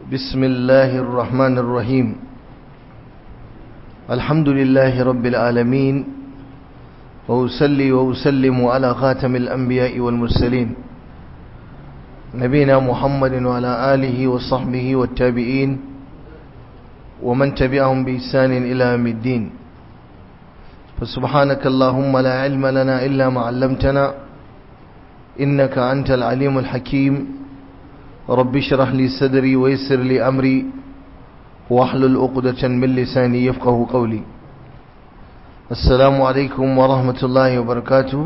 بسم الله الرحمن الرحيم الحمد لله رب العالمين وأسلي وأسلم على خاتم الأنبياء والمرسلين نبينا محمد وعلى آله وصحبه والتابعين ومن تبعهم بإحسان إلى يوم الدين فسبحانك اللهم لا علم لنا إلا ما علمتنا إنك أنت العليم الحكيم رب اشرح لي صدري ويسر لي أمري واحلل عقدة من لساني يفقه قولي السلام عليكم ورحمة الله وبركاته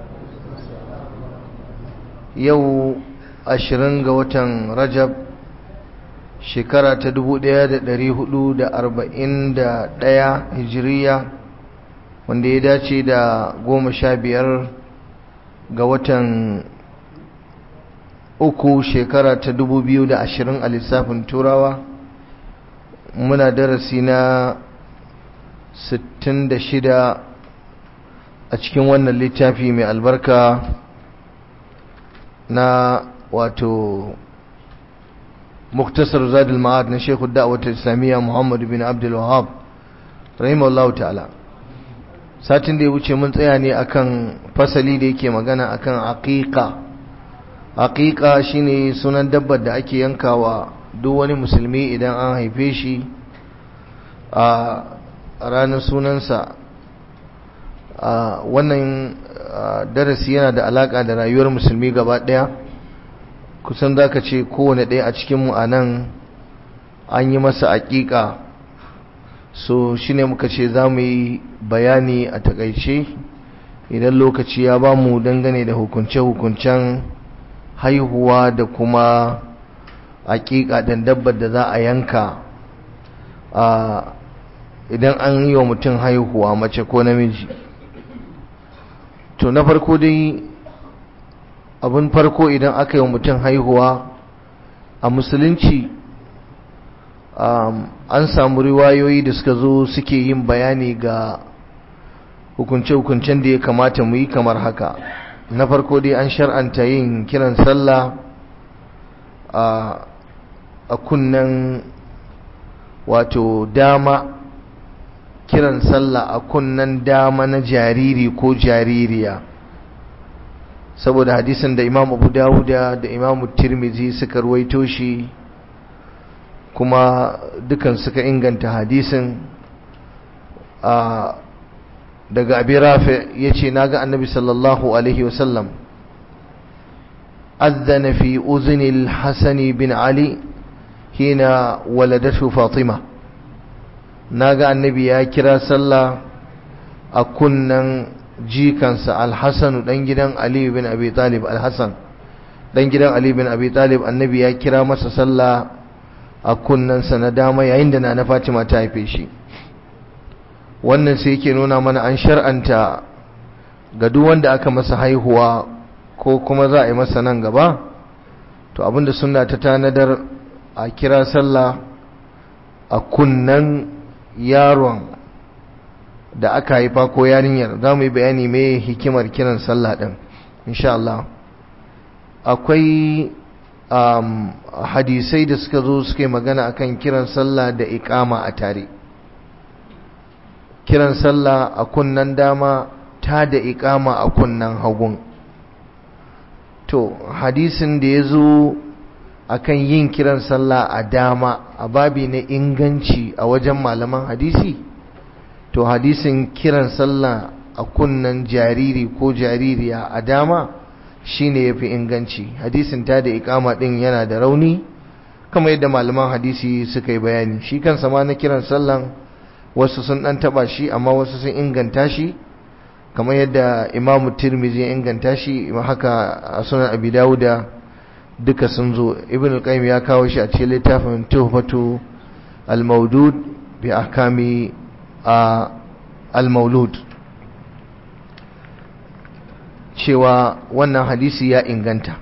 يو أشرنغ وتن رجب shekara ta dubu ɗaya da da da arba'in ɗaya hijiriya wanda ya dace da goma sha biyar ga watan uku shekara ta dubu biyu da ashirin a lissafin turawa muna darasi na sittin da shida a cikin wannan littafi mai albarka na wato مختصر زاد المعاد na Sheikh Da'wat Islamiyya Muhammad bin Abdul Wahhab rahimahullahu ta'ala satin da ya wuce mun tsaya ne akan fasali da yake magana akan aqiqa aqiqa shine sunan dabbar da ake yankawa duk wani musulmi idan an haife shi a ranar sunansa wannan darasi yana da alaka da rayuwar musulmi gaba daya kusan za ka ce kowane ɗaya a cikinmu a nan an yi masa aƙiƙa so shi ne muka ce za mu yi bayani a takaice idan lokaci ya ba mu dangane da hukunce-hukuncen haihuwa da kuma aƙiƙa ɗan dabbar da za a yanka idan an yi wa mutum haihuwa mace ko namiji to na farko dai abin farko idan aka yi wa mutum haihuwa a musulunci an samu riwayoyi da suka zo suke yin bayani ga hukunce-hukuncen da ya kamata mu yi kamar haka na farko dai an shar'anta yin kiran sallah a kunnen wato dama kiran sallah a kunnen dama na jariri ko jaririya saboda hadisin da imam abu dawuda da imam tirmizi suka ruwaito shi kuma dukan suka inganta hadisin a daga abi rafi ya ce na ga annabi sallallahu alaihi wasallam أذن في أذن الحسن بن علي حين ولدته فاطمة ناغا النبي يا كرا صلى أكنن jikansa alhassan dan gidan ali bin abi talib alhassan dan gidan ali bin abi talib annabi ya kira masa sallah a kunnensa na dama yayin da na fatima ta haife shi wannan sai yake nuna mana an shar'anta ga duk wanda aka masa haihuwa ko kuma za a yi masa nan gaba to abinda sunna ta tanadar a kira sallah a kunnen yaron da aka haifa ko yarinyar za mu yi bayani mai hikimar kiran sallah ɗin insha Allah akwai um, hadisai da suka zo suka yi magana akan kiran sallah da ikama a tare kiran sallah a kunnan dama ta da ikama a kunnan hagun to hadisin da ya zo akan yin kiran sallah a dama a babi na inganci a wajen malaman hadisi to hadisin kiran sallah a kunnan jariri ko jaririya a dama shine yafi inganci hadisin ta da ikama din yana da rauni kamar yadda malaman hadisi suka yi bayani shi kansa ma na kiran sallan wasu sun dan taba shi amma wasu sun inganta shi kamar yadda imamu tirmizi ya inganta shi haka a sunan abi dawuda duka sun zo ibn al-qayyim ya kawo shi a cikin littafin tuhfatu al-mawdud bi ahkami a al-maulud cewa wannan hadisi ya inganta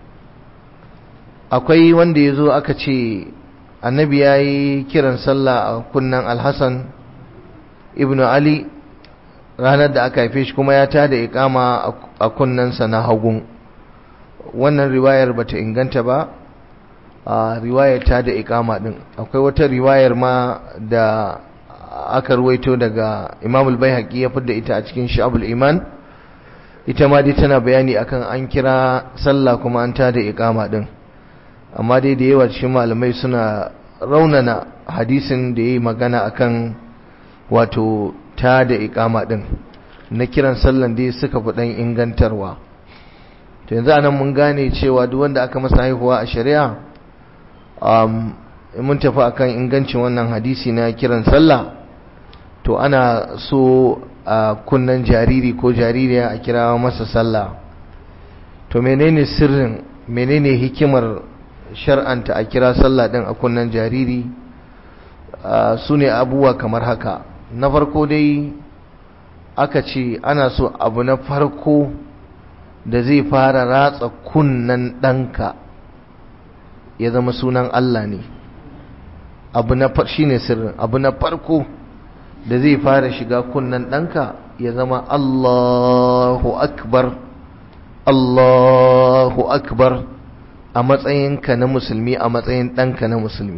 akwai wanda ya zo aka ce annabi ya yi kiran sallah a kunnan alhassan ibn ali ranar da aka haife shi kuma ya tada ikama a kunnensa na hagun wannan riwayar bata inganta ba a riwayar ta da ikama din akwai wata riwayar ma da aka ruwaito daga Imam al-Baihaqi ya fidda ita a cikin Shu'abul Iman ita ma dai tana bayani akan an kira sallah kuma an ta da ikama din amma dai da yawa cikin malamai suna raunana hadisin da yayi magana akan wato ta da ikama din na kiran sallan dai suka fi dan ingantarwa to yanzu anan mun gane cewa duk wanda aka masa haihuwa a shari'a um, mun tafi akan ingancin wannan hadisi na kiran sallah to ana so a kunnan jariri ko jaririya a kira masa sallah to menene sirrin menene hikimar shar'anta a kira sallah din a kunnan jariri su ne abubuwa kamar haka na farko dai aka ce ana so abu na farko da zai fara ratsa kunnan ɗanka ya zama sunan Allah ne abu na shi ne sirrin abu na farko da zai fara shiga kunnan ɗanka ya zama Allahu akbar Allahu akbar a matsayinka na musulmi a matsayin ɗanka na musulmi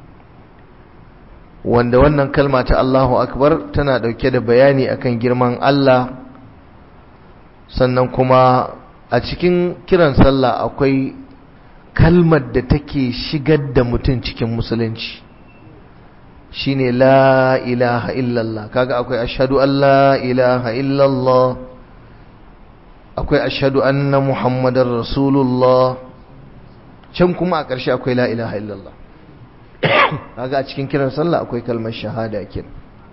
wanda wannan kalma ta Allahu akbar tana ɗauke da bayani akan girman Allah sannan kuma a cikin kiran sallah akwai kalmar da take shigar da mutum cikin musulunci shine la ilaha illallah kaga akwai ashhadu an la ilaha illallah akwai ashhadu anna muhammadar rasulullah can kuma a ƙarshe akwai la ilaha illallah kaga a cikin kiran sallah akwai kalmar shahada kin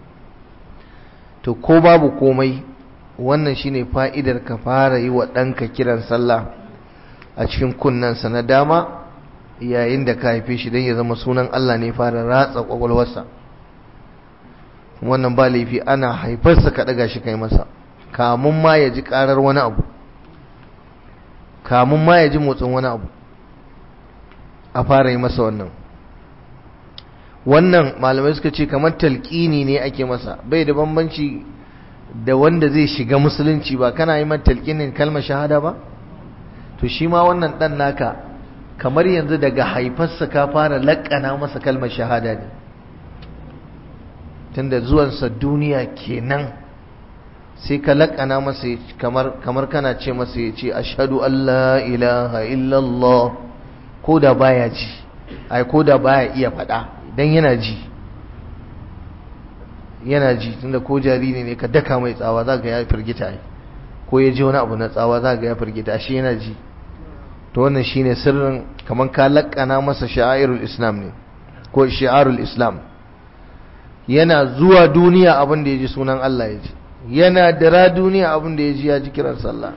to ko babu komai wannan shine fa'idar ka fara yi wa ɗanka kiran sallah a cikin kunnensa na dama yayin da ka haife shi don ya zama sunan Allah ne fara ratsa kwakwalwarsa wannan ba laifi ana haifarsa ka ɗaga shi kai masa kamun ma ya ji ƙarar wani abu kamun ma ya ji motsin wani abu a fara yi masa wannan wannan malamai suka ce kamar talƙini ne ake masa bai da bambanci da wanda zai shiga musulunci ba kana yi mata talƙinin kalmar shahada ba to shi ma wannan ɗan naka kamar yanzu daga haifarsa ka fara laƙana masa kalmar shahada ne tunda zuwansa duniya kenan sai ka laƙana masa kamar kamar kana ce masa ya ce ashhadu an la ilaha illallah ko da baya ji ai ko da baya iya faɗa dan yana ji yana ji tunda ko jariri ne ka daka mai tsawa za ga ya firgita ko ya ji wani abu na tsawa za ga ya firgita shi yana ji to wannan shine sirrin kaman ka lakkana masa sha'irul islam ne ko shi'arul islam yana zuwa duniya abin da ya ji sunan Allah ya ji yana dira duniya abin da ya ji ya ji kiran sallah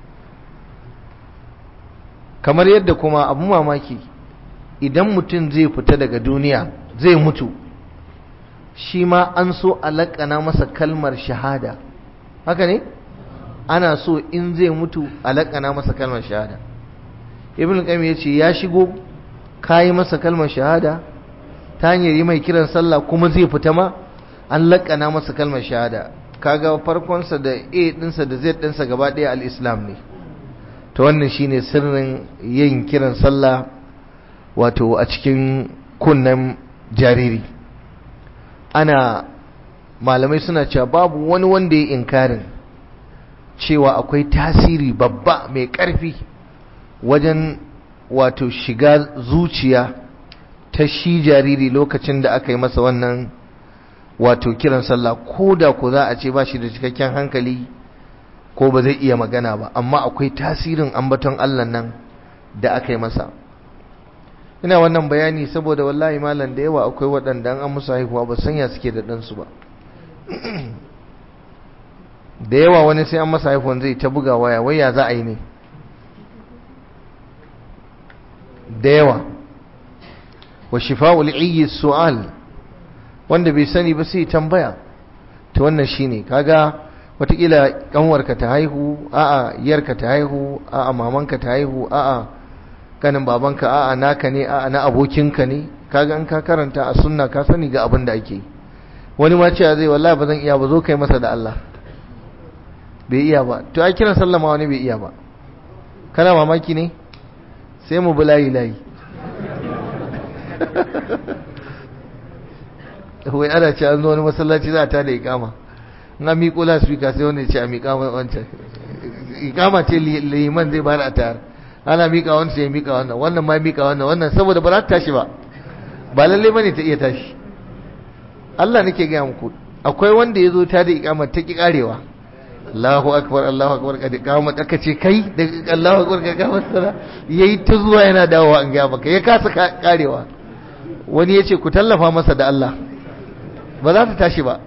kamar yadda kuma abu mamaki idan mutum zai fita daga duniya zai mutu shi ma an so a laƙana masa kalmar shahada haka ne ana so in zai mutu a laƙana masa kalmar shahada ibn qayyim ya ce ya shigo kayi masa kalmar shahada ta hanyar yi mai kiran sallah kuma zai fita ma an laƙana masa kalmar shahada kaga farkonsa da a ɗinsa da z ɗinsa gaba ɗaya al-islam ne ta wannan shine sirrin yin kiran sallah wato a cikin kunnen jariri ana malamai suna cewa babu wani wanda ya inkarin cewa akwai tasiri babba mai ƙarfi wajen wato shiga zuciya ta shi jariri lokacin da aka yi masa wannan wato kiran sallah ko da ko za a ce ba shi da cikakken hankali ko ba zai iya magana ba amma akwai tasirin ambaton Allah nan da aka yi masa ina wannan bayani saboda wallahi malam da yawa akwai waɗanda an musu haihuwa ba sanya suke da ɗansu ba da yawa wani sai an masa haihuwan zai ta buga waya wai ya za a yi ne da yawa wa shifa'ul iyyi su'al wanda bai sani ba sai tambaya to wannan shine kaga watakila kanwarka ta haihu a'a yarka ta haihu a'a mamanka ta haihu a'a kanin babanka a'a naka ne a'a na abokinka ne kaga in ka karanta a sunna ka sani ga abin da ake wani ma cewa zai wallahi ba zan iya ba zo kai masa da Allah bai iya ba to ai kiran sallama wani bai iya ba kana mamaki ne sai mu bi layi layi wai ana ce an zo wani masallaci za ta da ikama na miƙo lasfika sai wanda ce a miƙa wancan ikama ce liman zai bada a tayar ana miƙa wancan ya miƙa wannan wannan ma miƙa wannan wannan saboda ba za ta tashi ba ba lalle bane ta iya tashi Allah nake gaya muku akwai wanda ya zo ta da ikama ta ki karewa Allahu akbar Allahu akbar kada ikama aka ce kai da Allahu akbar ka ga masara yayi ta zuwa yana dawowa an ga maka ya kasa karewa wani yace ku tallafa masa da Allah ba za ta tashi ba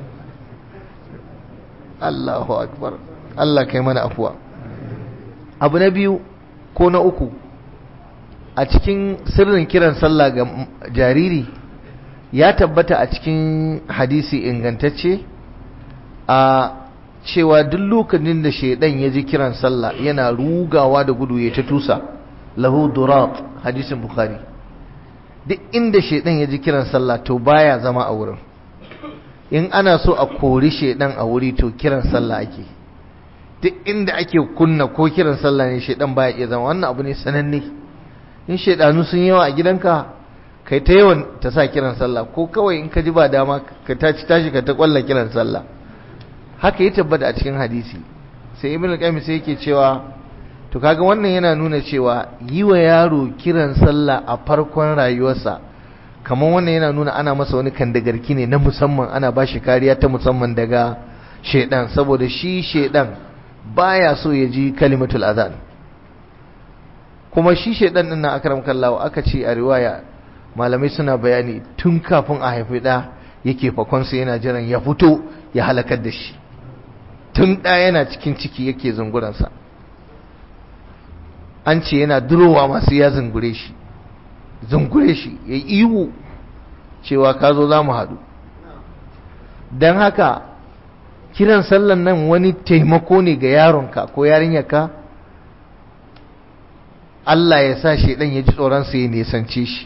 Allahu akbar Allah kai mana afuwa abu na biyu ko na uku a cikin sirrin kiran sallah ga jariri ya tabbata a cikin hadisi ingantacce a cewa duk lokacin da shaidan ya ji kiran sallah yana rugawa da gudu ya ta tusa lahu durat hadisin bukhari duk inda shaidan ya ji kiran sallah to baya zama a wurin in ana so a kori shaidan a wuri to kiran sallah ake duk inda ake kunna ko kiran sallah ne shaidan baya iya zama wannan abu ne sananne in shaidanu sun yawa a gidanka kai ta yawan ta sa kiran sallah ko kawai in ka ji ba dama ka tashi tashi ka ta kwalla kiran sallah haka ya tabbata a cikin hadisi sai ibn al-qayyim sai yake cewa to kaga wannan yana nuna cewa yi wa yaro kiran sallah a farkon rayuwarsa kamar wannan yana nuna ana masa wani kandagarki ne na musamman ana ba shi kariya ta musamman daga shedan saboda shi shedan baya so ya ji kalimatul azan kuma shi shedan din na akram kallawa aka ce a riwaya malamai suna bayani tun kafin a haifi da yake fakonsa yana jiran ya fito ya halakar da shi tun da yana cikin ciki yake zunguransa an ce yana durowa masu ya zungure shi zungure shi ya ihu cewa ka zo za mu haɗu don haka kiran sallan nan wani taimako ne ga yaronka ko yarinyarka Allah ya sa shi ɗan ya ji tsoronsa ya nisance shi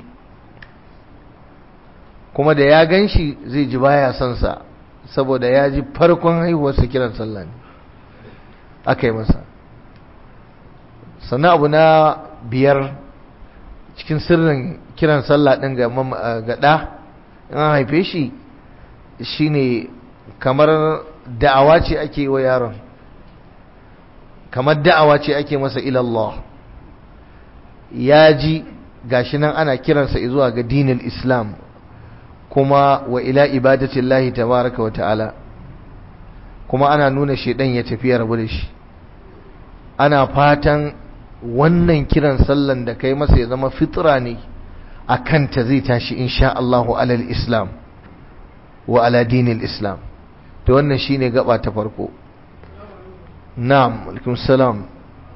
kuma da ya gan shi zai ji baya son sa saboda ya ji farkon haihuwarsa kiran sallah ne aka yi masa sannan abu na biyar cikin sirrin kiran sallah ɗin ga ɗa in an haife shi shine kamar da'awa ce ake wa yaron kamar da'awa ce ake masa ilallah ya ji gashi nan ana kiransa zuwa ga dinin islam kuma wa ila ibadatillahi tabaraka wa ta'ala kuma ana nuna shedan ya tafi ya rabu da shi ana fatan wannan kiran sallan da kai masa ya zama fitra ne a kanta zai tashi insha Allahu alal islam wa ala dinil islam to wannan shine gaba ta farko na'am alaikum salam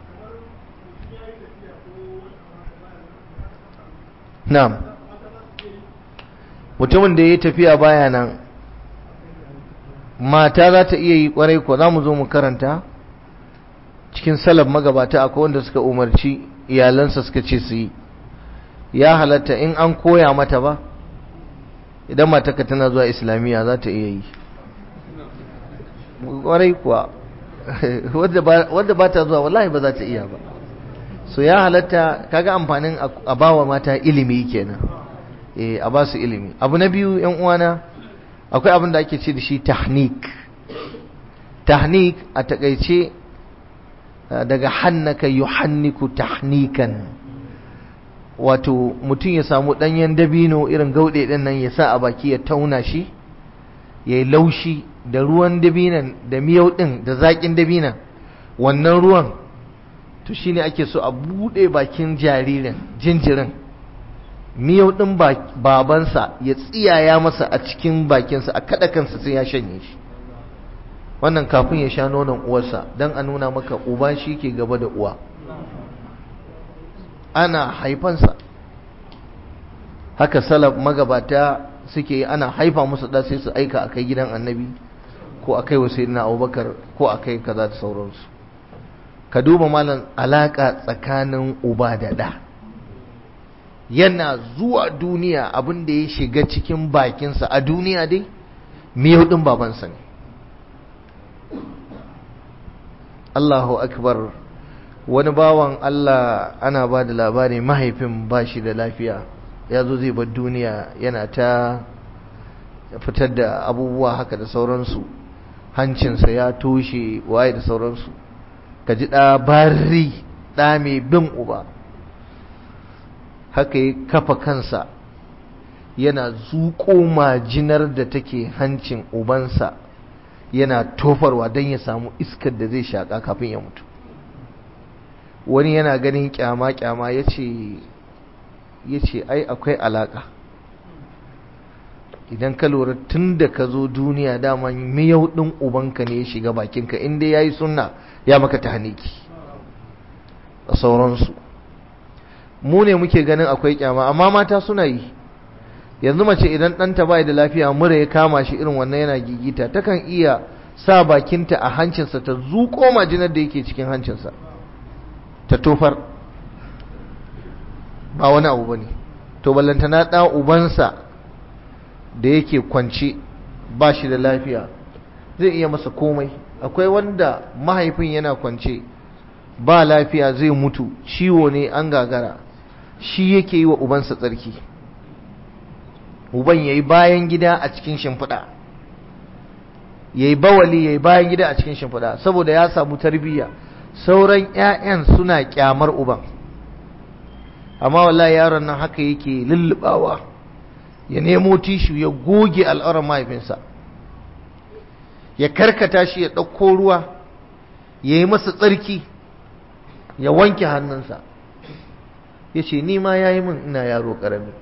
na'am mutumin da ya tafiya baya nan mata za ta iya yi kwarai ko za mu zo mu karanta cikin salaf magabata akwai wanda suka umarci iyalansa suka ce su yi ya halatta in an koya mata ba idan mataka tana zuwa islamiyya za ta iya yi kwarai kuwa wadda ba ta zuwa wallahi ba za ta iya ba so ya halatta kaga amfanin a bawa mata ilimi kenan eh a ba su ilimi abu na biyu yan uwana akwai abin da ake ce da shi tahnik tahnik a takaice daga hannaka yuhanniku tahnikan wato mutum ya samu ɗanyen dabino irin gauɗe ɗin nan ya sa a baki ya tauna shi ya yi laushi da ruwan dabinan da miyau ɗin da zaƙin dabinan wannan ruwan to shi ne ake so a buɗe bakin jaririn jinjirin miyau ɗin babansa ya tsiyaya masa a cikin bakinsa a kaɗa kansa sai ya shanye shi wannan kafin ya sha nonon uwarsa don a nuna maka uba shi ke gaba da uwa ana haifansa haka salaf magabata suke yi ana haifa musu da sai su aika akai gidan annabi ko akai wa sayyidina abubakar ko akai kaza da sauransu ka duba malam alaka tsakanin uba da da yana zuwa duniya abin da ya shiga cikin bakinsa a duniya dai miyau din babansa ne Allahu akbar wani bawan Allah ana ba da labari mahaifin ba shi da lafiya ya zo zai bar duniya yana ta fitar da abubuwa haka da sauransu hancinsa ya toshe waye da sauransu ka ji ɗa bari ɗa mai bin uba haka ya kafa kansa yana zuƙo majinar da take hancin ubansa yana tofarwa don ya samu iskar da zai shaƙa kafin ya mutu wani yana ganin kyama-kyama ya ce ai akwai alaƙa idan ka lura tun da ka zo duniya dama miyau ɗin ubanka ne ya shiga bakinka inda ya yi suna ya maka ta haniki a sauransu mu ne muke ganin akwai kyama amma mata suna yi yanzu mace idan ɗanta bai da lafiya mura ya kama shi irin wannan yana gigita takan iya sa bakinta a hancinsa ta zuƙo majinar da yake cikin hancinsa ta tofar ba wani abu ba ne to ballantana ɗa ubansa da yake kwance ba shi da lafiya zai iya masa komai akwai wanda mahaifin yana kwance ba lafiya zai mutu ciwo ne an gagara shi yake yi wa ubansa tsarki uban ya yi bayan gida a cikin shimfiɗa ya yi bawali ya yi bayan gida a cikin shimfiɗa saboda ya samu tarbiyya sauran 'ya'yan suna kyamar uban amma wallahi yaron nan haka yake lullubawa ya nemo tishu ya goge al'aurar mahaifinsa ya karkata shi ya ɗauko ruwa ya yi masa tsarki ya wanke hannunsa ya ce ni ma ya yi min ina yaro ƙarami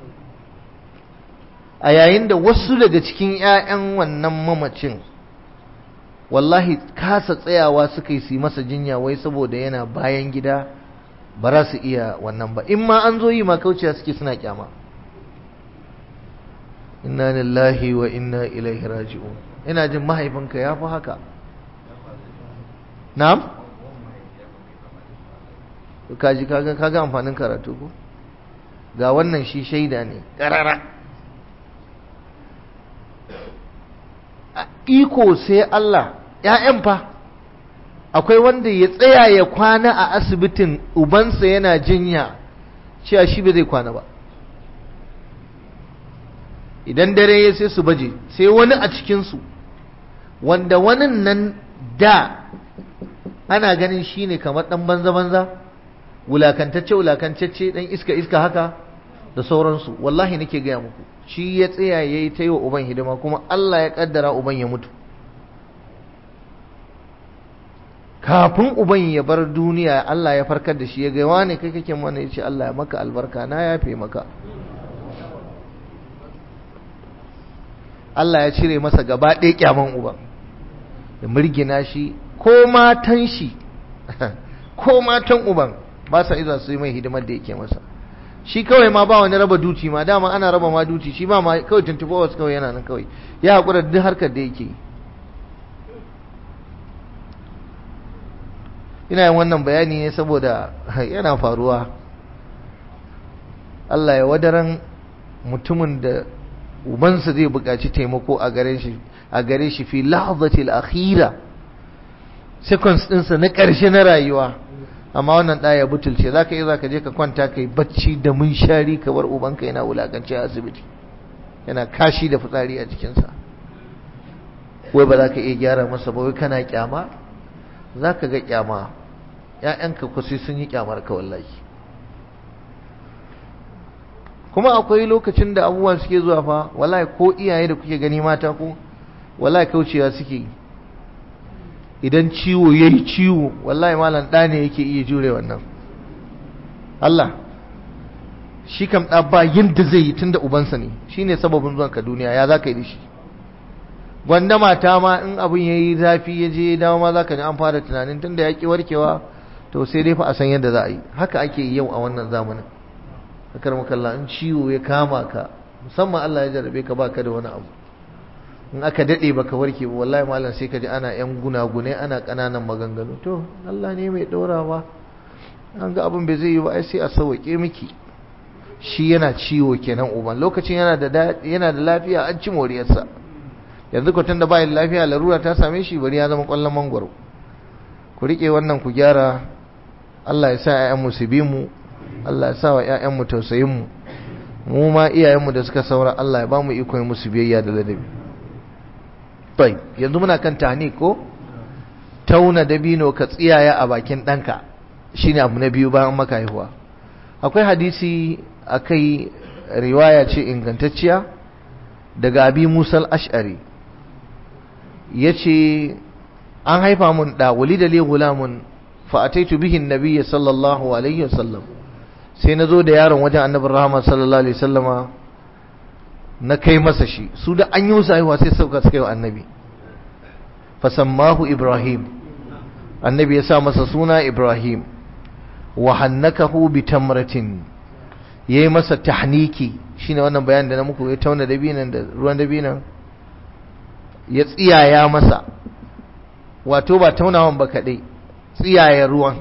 a yayin da wasu daga cikin 'ya'yan wannan mamacin wallahi kasa tsayawa suka yi su masa jinya wai saboda yana bayan gida ba za su iya wannan ba in ma an zo yi ma kauciya suke suna kyama inna lillahi wa inna ilaihi raji'un ina jin mahaifinka ya fi haka na'am kaji kaga kaga amfanin karatu ko ga wannan shi shaida ne karara iko sai Allah ‘ya'yan fa akwai wanda ya tsaya ya kwana a asibitin ubansa yana jinya cewa shi ba zai kwana ba idan dare ya sai su baje sai wani a cikinsu wanda wani nan da ana ganin shi ne kamar ɗan banza-banza wulakantacce wulakantacce ɗan iska-iska haka da sauransu wallahi nake gaya muku shi ya tsaya ya yi ta yi wa uban hidima kuma Allah ya ƙaddara uban ya mutu kafin uban ya bar duniya Allah ya farkar da shi ya gaiwa ne kai kake mana ya ce Allah ya maka albarka na yafe maka Allah ya cire masa gaba ɗaya kyaman uban ya murgina shi ko matan shi ko matan uban ba sa izuwa su yi mai hidimar da yake masa shi kawai ma ba wani raba duci ma dama ana raba ma duci shi ba ma kawai 24 hours kawai yana nan kawai ya haƙura duk harkar da yake ina yin wannan bayani ne saboda yana faruwa Allah ya wadaran mutumin da ubansa zai buƙaci taimako a gare shi a gare shi fi lahzatil akhira seconds ɗinsa na ƙarshe na rayuwa amma wannan ɗaya butulce za ka yi za ka je ka kwanta ka yi bacci da munshari ka bar ubanka yana wulakanci a asibiti yana kashi da fitsari a jikinsa wai ba za ka iya gyara masa ba wai kana kyama za ka ga kyama ‘ya'yanka kusa sun yi kyamar ka wallahi kuma akwai lokacin da abubuwan suke zuwa fa wallahi ko iyaye da kuke gani mata ko wallahi kaucewa suke idan ciwo ya yi ciwo wallahi malam ɗa ne yake iya jure wannan Allah shi kam ɗa ba yadda zai yi tun da ubansa ne shi ne sababin zuwan ka duniya ya za ka yi da shi gwanda mata ma in abin ya yi zafi ya je dawo ma za ka ji an fara tunanin tun da ya ƙi warkewa to sai dai fa a san yadda za a yi haka ake yi yau a wannan zamanin akar makalla in ciwo ya kama ka musamman Allah ya jarabe ka baka da wani abu in aka dade baka warke ba wallahi malam sai ka ji ana yan gunagune ana kananan maganganu to Allah ne mai dorawa an ga abin bai zai yi ba ai sai a sauke miki shi yana ciwo kenan uban lokacin yana da yana da lafiya an ci moriyarsa yanzu ko tunda bai lafiya larura ta same shi bari ya zama kwallon mangwaro ku rike wannan ku gyara Allah ya sa ƴaƴan mu su bi mu Allah ya sa wa ƴaƴan mu tausayin mu mu ma iyayenmu da suka saura Allah ya ba mu iko musu biyayya da ladabi bai yanzu muna kan tani ko tauna dabino ka tsiyaya a bakin ɗanka shine abu na biyu bayan maka haihuwa akwai hadisi akai riwaya ce ingantacciya daga abi musal ash'ari ya ce an haifa mun da walida li gulamun fa ataitu bihi nabiyyi sallallahu alaihi wasallam sai na zo da yaron wajen annabin rahama sallallahu alaihi wasallama na kai masa shi su da an yi musu haihuwa sai sauka suka yi wa annabi fasammahu ibrahim annabi ya sa masa suna ibrahim wa hannakahu bi tamratin yayi masa tahniki shine wannan bayanin da na muku ya tauna dabinan da ruwan dabinan ya tsiyaya masa wato ba taunawan ba kadai tsiyaya ruwan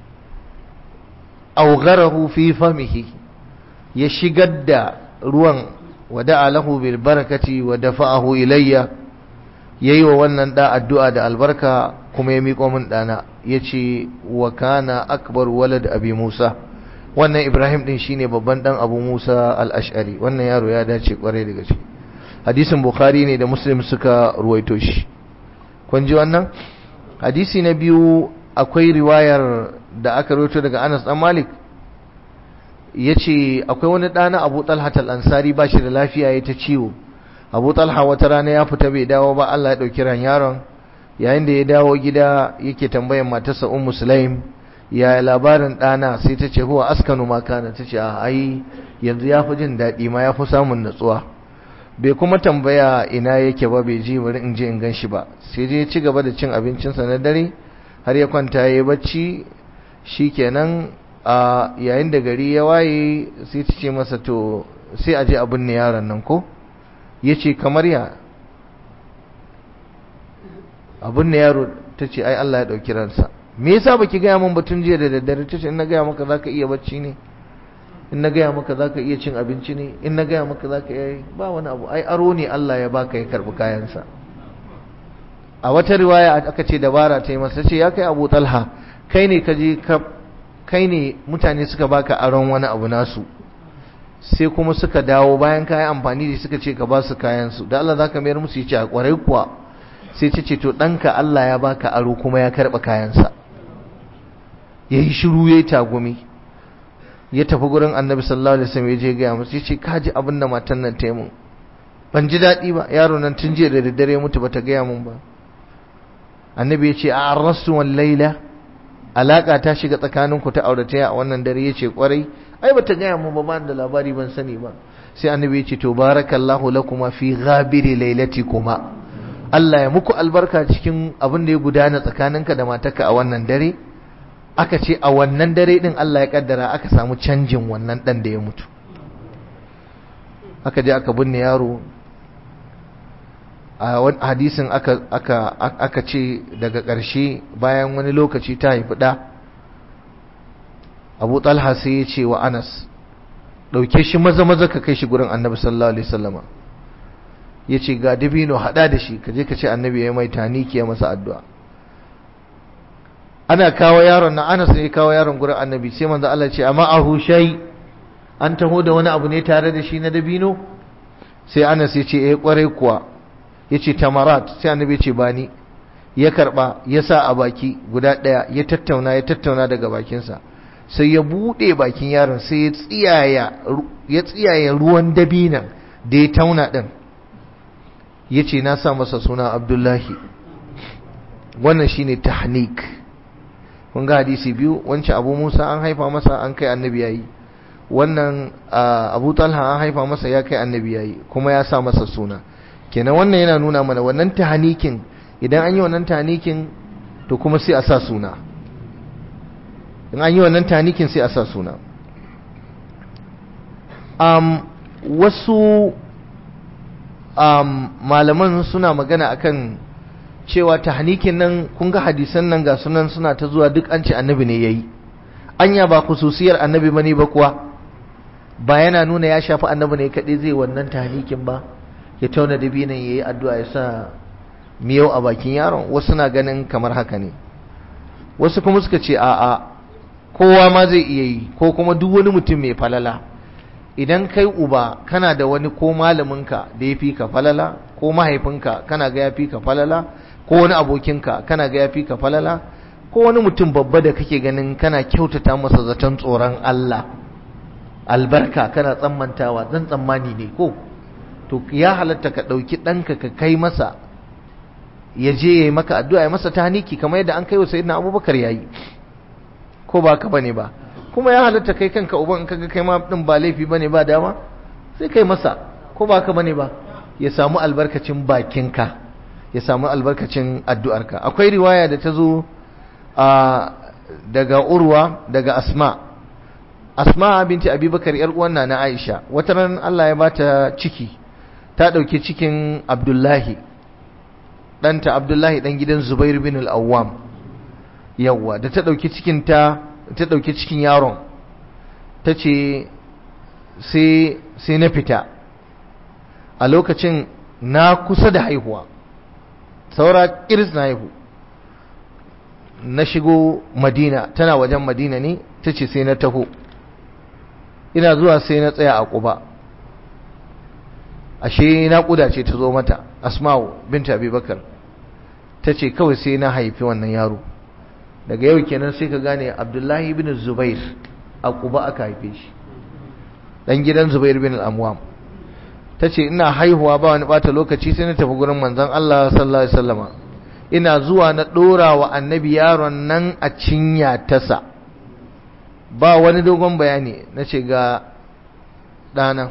awgharahu fi famihi ya shigar da ruwan wada'a lahu bil barakati wa dafa'ahu ilayya yayi wa wannan da addu'a da albarka kuma ya miƙo min dana yace wa kana akbar walad abi Musa wannan Ibrahim din shine babban dan Abu Musa al-Ash'ari wannan yaro ya dace kwarai da gaske hadisin Bukhari ne da Muslim suka ruwaito shi kun ji wannan hadisi na biyu akwai riwayar da aka ruwaito daga Anas dan Malik yace akwai wani ɗana Abu Talha al-Ansari ba shi da lafiya ya ta ciwo Abu Talha wata rana ya fita bai dawo ba Allah ya dauki ran yaron yayin da ya dawo gida yake tambayar matarsa Ummu Sulaim ya labarin ɗana sai ta ce huwa askanu ma kana ta ce a ai yanzu ya fi jin daɗi ma ya fi samun natsuwa bai kuma tambaya ina yake ba bai ji bari in je in gan shi ba sai je ci gaba da cin abincinsa na dare har ya kwanta ya yi bacci shikenan a yayin da gari ya waye sai ta ce masa to sai a je a binne yaron nan ko ya ce kamar ya a binne yaro ta ce ai Allah ya ɗauki ransa me yasa baki gaya min batun jiya da daddare ta ce in na gaya maka zaka iya bacci ne in na gaya maka zaka iya cin abinci ne in na gaya maka zaka iya ba wani abu ai aro ne Allah ya baka ya karbi kayansa a wata riwaya aka ce dabara ta yi masa ce ya kai Abu Talha kai ne ka je ka kai ne mutane suka baka aron wani abu nasu sai kuma suka dawo bayan ka yi amfani da suka ce ka ba su kayansu da Allah zaka mayar musu yace a kwarai kuwa sai ta ce to ɗanka Allah ya baka aro kuma ya karɓa kayansa ya yi shiru ya yi tagumi ya tafi gurin annabi sallallahu alaihi wasallam ya je gaya musu ya ce ka ji abin da matan nan ta yi mun ban ji daɗi ba yaro nan tun jiya da daddare ya mutu bata gaya mun ba annabi ya ce a arrasu wal laila alaka ta shiga tsakaninku ta aurataya a wannan dare ya ce kwarai ai bata gaya mun ba ba da labari ban sani ba sai annabi ya ce to barakallahu lakuma fi ghabiri lailatikuma Allah ya muku albarka cikin abin da ya gudana tsakaninka da matarka a wannan dare aka ce a wannan dare din Allah ya kaddara aka samu canjin wannan dan da ya mutu aka je aka binne yaro a hadisin aka aka aka ce daga ƙarshe bayan wani lokaci ta haifi ɗa Abu Talha sai ya ce wa Anas ɗauke shi maza maza ka kai shi gurin Annabi sallallahu alaihi wasallama ya ce ga dabino haɗa da shi ka je ka ce Annabi ya mai taniki ya masa addu'a ana kawo yaron na Anas ne kawo yaron gurin Annabi sai manzo Allah ce amma ahu shay an taho da wani abu ne tare da shi na dabino sai Anas ya ce eh kwarai kuwa yace tamarat sai Annabi ya ce bani ya karba ya sa a baki guda daya ya tattauna ya tattauna daga bakinsa sai ya bude bakin yaron sai ya tsiyaya ya tsiyaya ruwan dabinan da ya tauna din yace na sa masa suna Abdullahi wannan shine tahnik kun ga hadisi biyu wancan Abu Musa an haifa masa an kai annabi yayi wannan Abu Talha an haifa masa ya kai annabi yayi kuma ya sa masa suna kenan wannan yana nuna mana wannan tahnikin idan an yi wannan tahnikin to kuma sai a sa suna in an yi wannan tahnikin sai a sa suna um, wasu um, malaman suna magana akan cewa tahnikin nan kun ga hadisan nan ga sunan suna ta zuwa duk an ce annabi ne yayi anya ba khususiyar annabi bane ba kuwa ba yana nuna ya shafi annabi ne kadai zai wannan tahnikin ba ya tauna da binan yayi addu'a ya sa miyau a bakin yaron wasu na ganin kamar haka ne wasu kuma suka ce a'a kowa ma zai iya yi ko kuma duk wani mutum mai falala idan kai uba kana da wani ko malaminka da ya fi ka falala ko mahaifinka kana ga ya fi ka falala ko wani abokinka kana ga ya fi ka falala ko wani mutum babba da kake ganin kana kyautata masa zaton tsoron Allah albarka kana tsammantawa zan tsammani ne ko to ya halatta ka ɗauki ɗanka ka kai masa ya je ya yi maka addu'a ya masa taniki kamar yadda an kai wa sayyidina abubakar ya yi ko ba ka bane ba kuma ya halatta kai kanka uban in kaga kai ma din ba laifi bane ba dama sai kai masa ko ba ka bane ba ya samu albarkacin bakinka ya samu albarkacin addu'arka akwai riwaya da ta zo daga urwa daga asma asma binti abubakar yar uwan na aisha wata ran Allah ya bata ciki ta dauke cikin abdullahi ɗanta abdullahi ɗan gidan zubair bin al-awwam yawwa da ta ɗauki cikin ta ta ɗauki cikin yaron ta ce sai na fita a lokacin na kusa da haihuwa saura kiris na haihu na shigo madina tana wajen madina ne ta ce sai na taho ina zuwa sai na tsaya a ƙuba ashe naƙuda ce ta zo mata asma'u binta abubakar ta ce kawai sai na haifi wannan yaro daga yau kenan sai ka gane abdullahi bin zubair a ƙuba aka haife shi ɗan gidan zubair bin al'amwam ta ce ina haihuwa ba wani ɓata lokaci sai na tafi gurin manzan Allah sallallahu alaihi wasallama ina zuwa na ɗora wa annabi yaron nan a cinya tasa ba wani dogon bayani na ce ga ɗana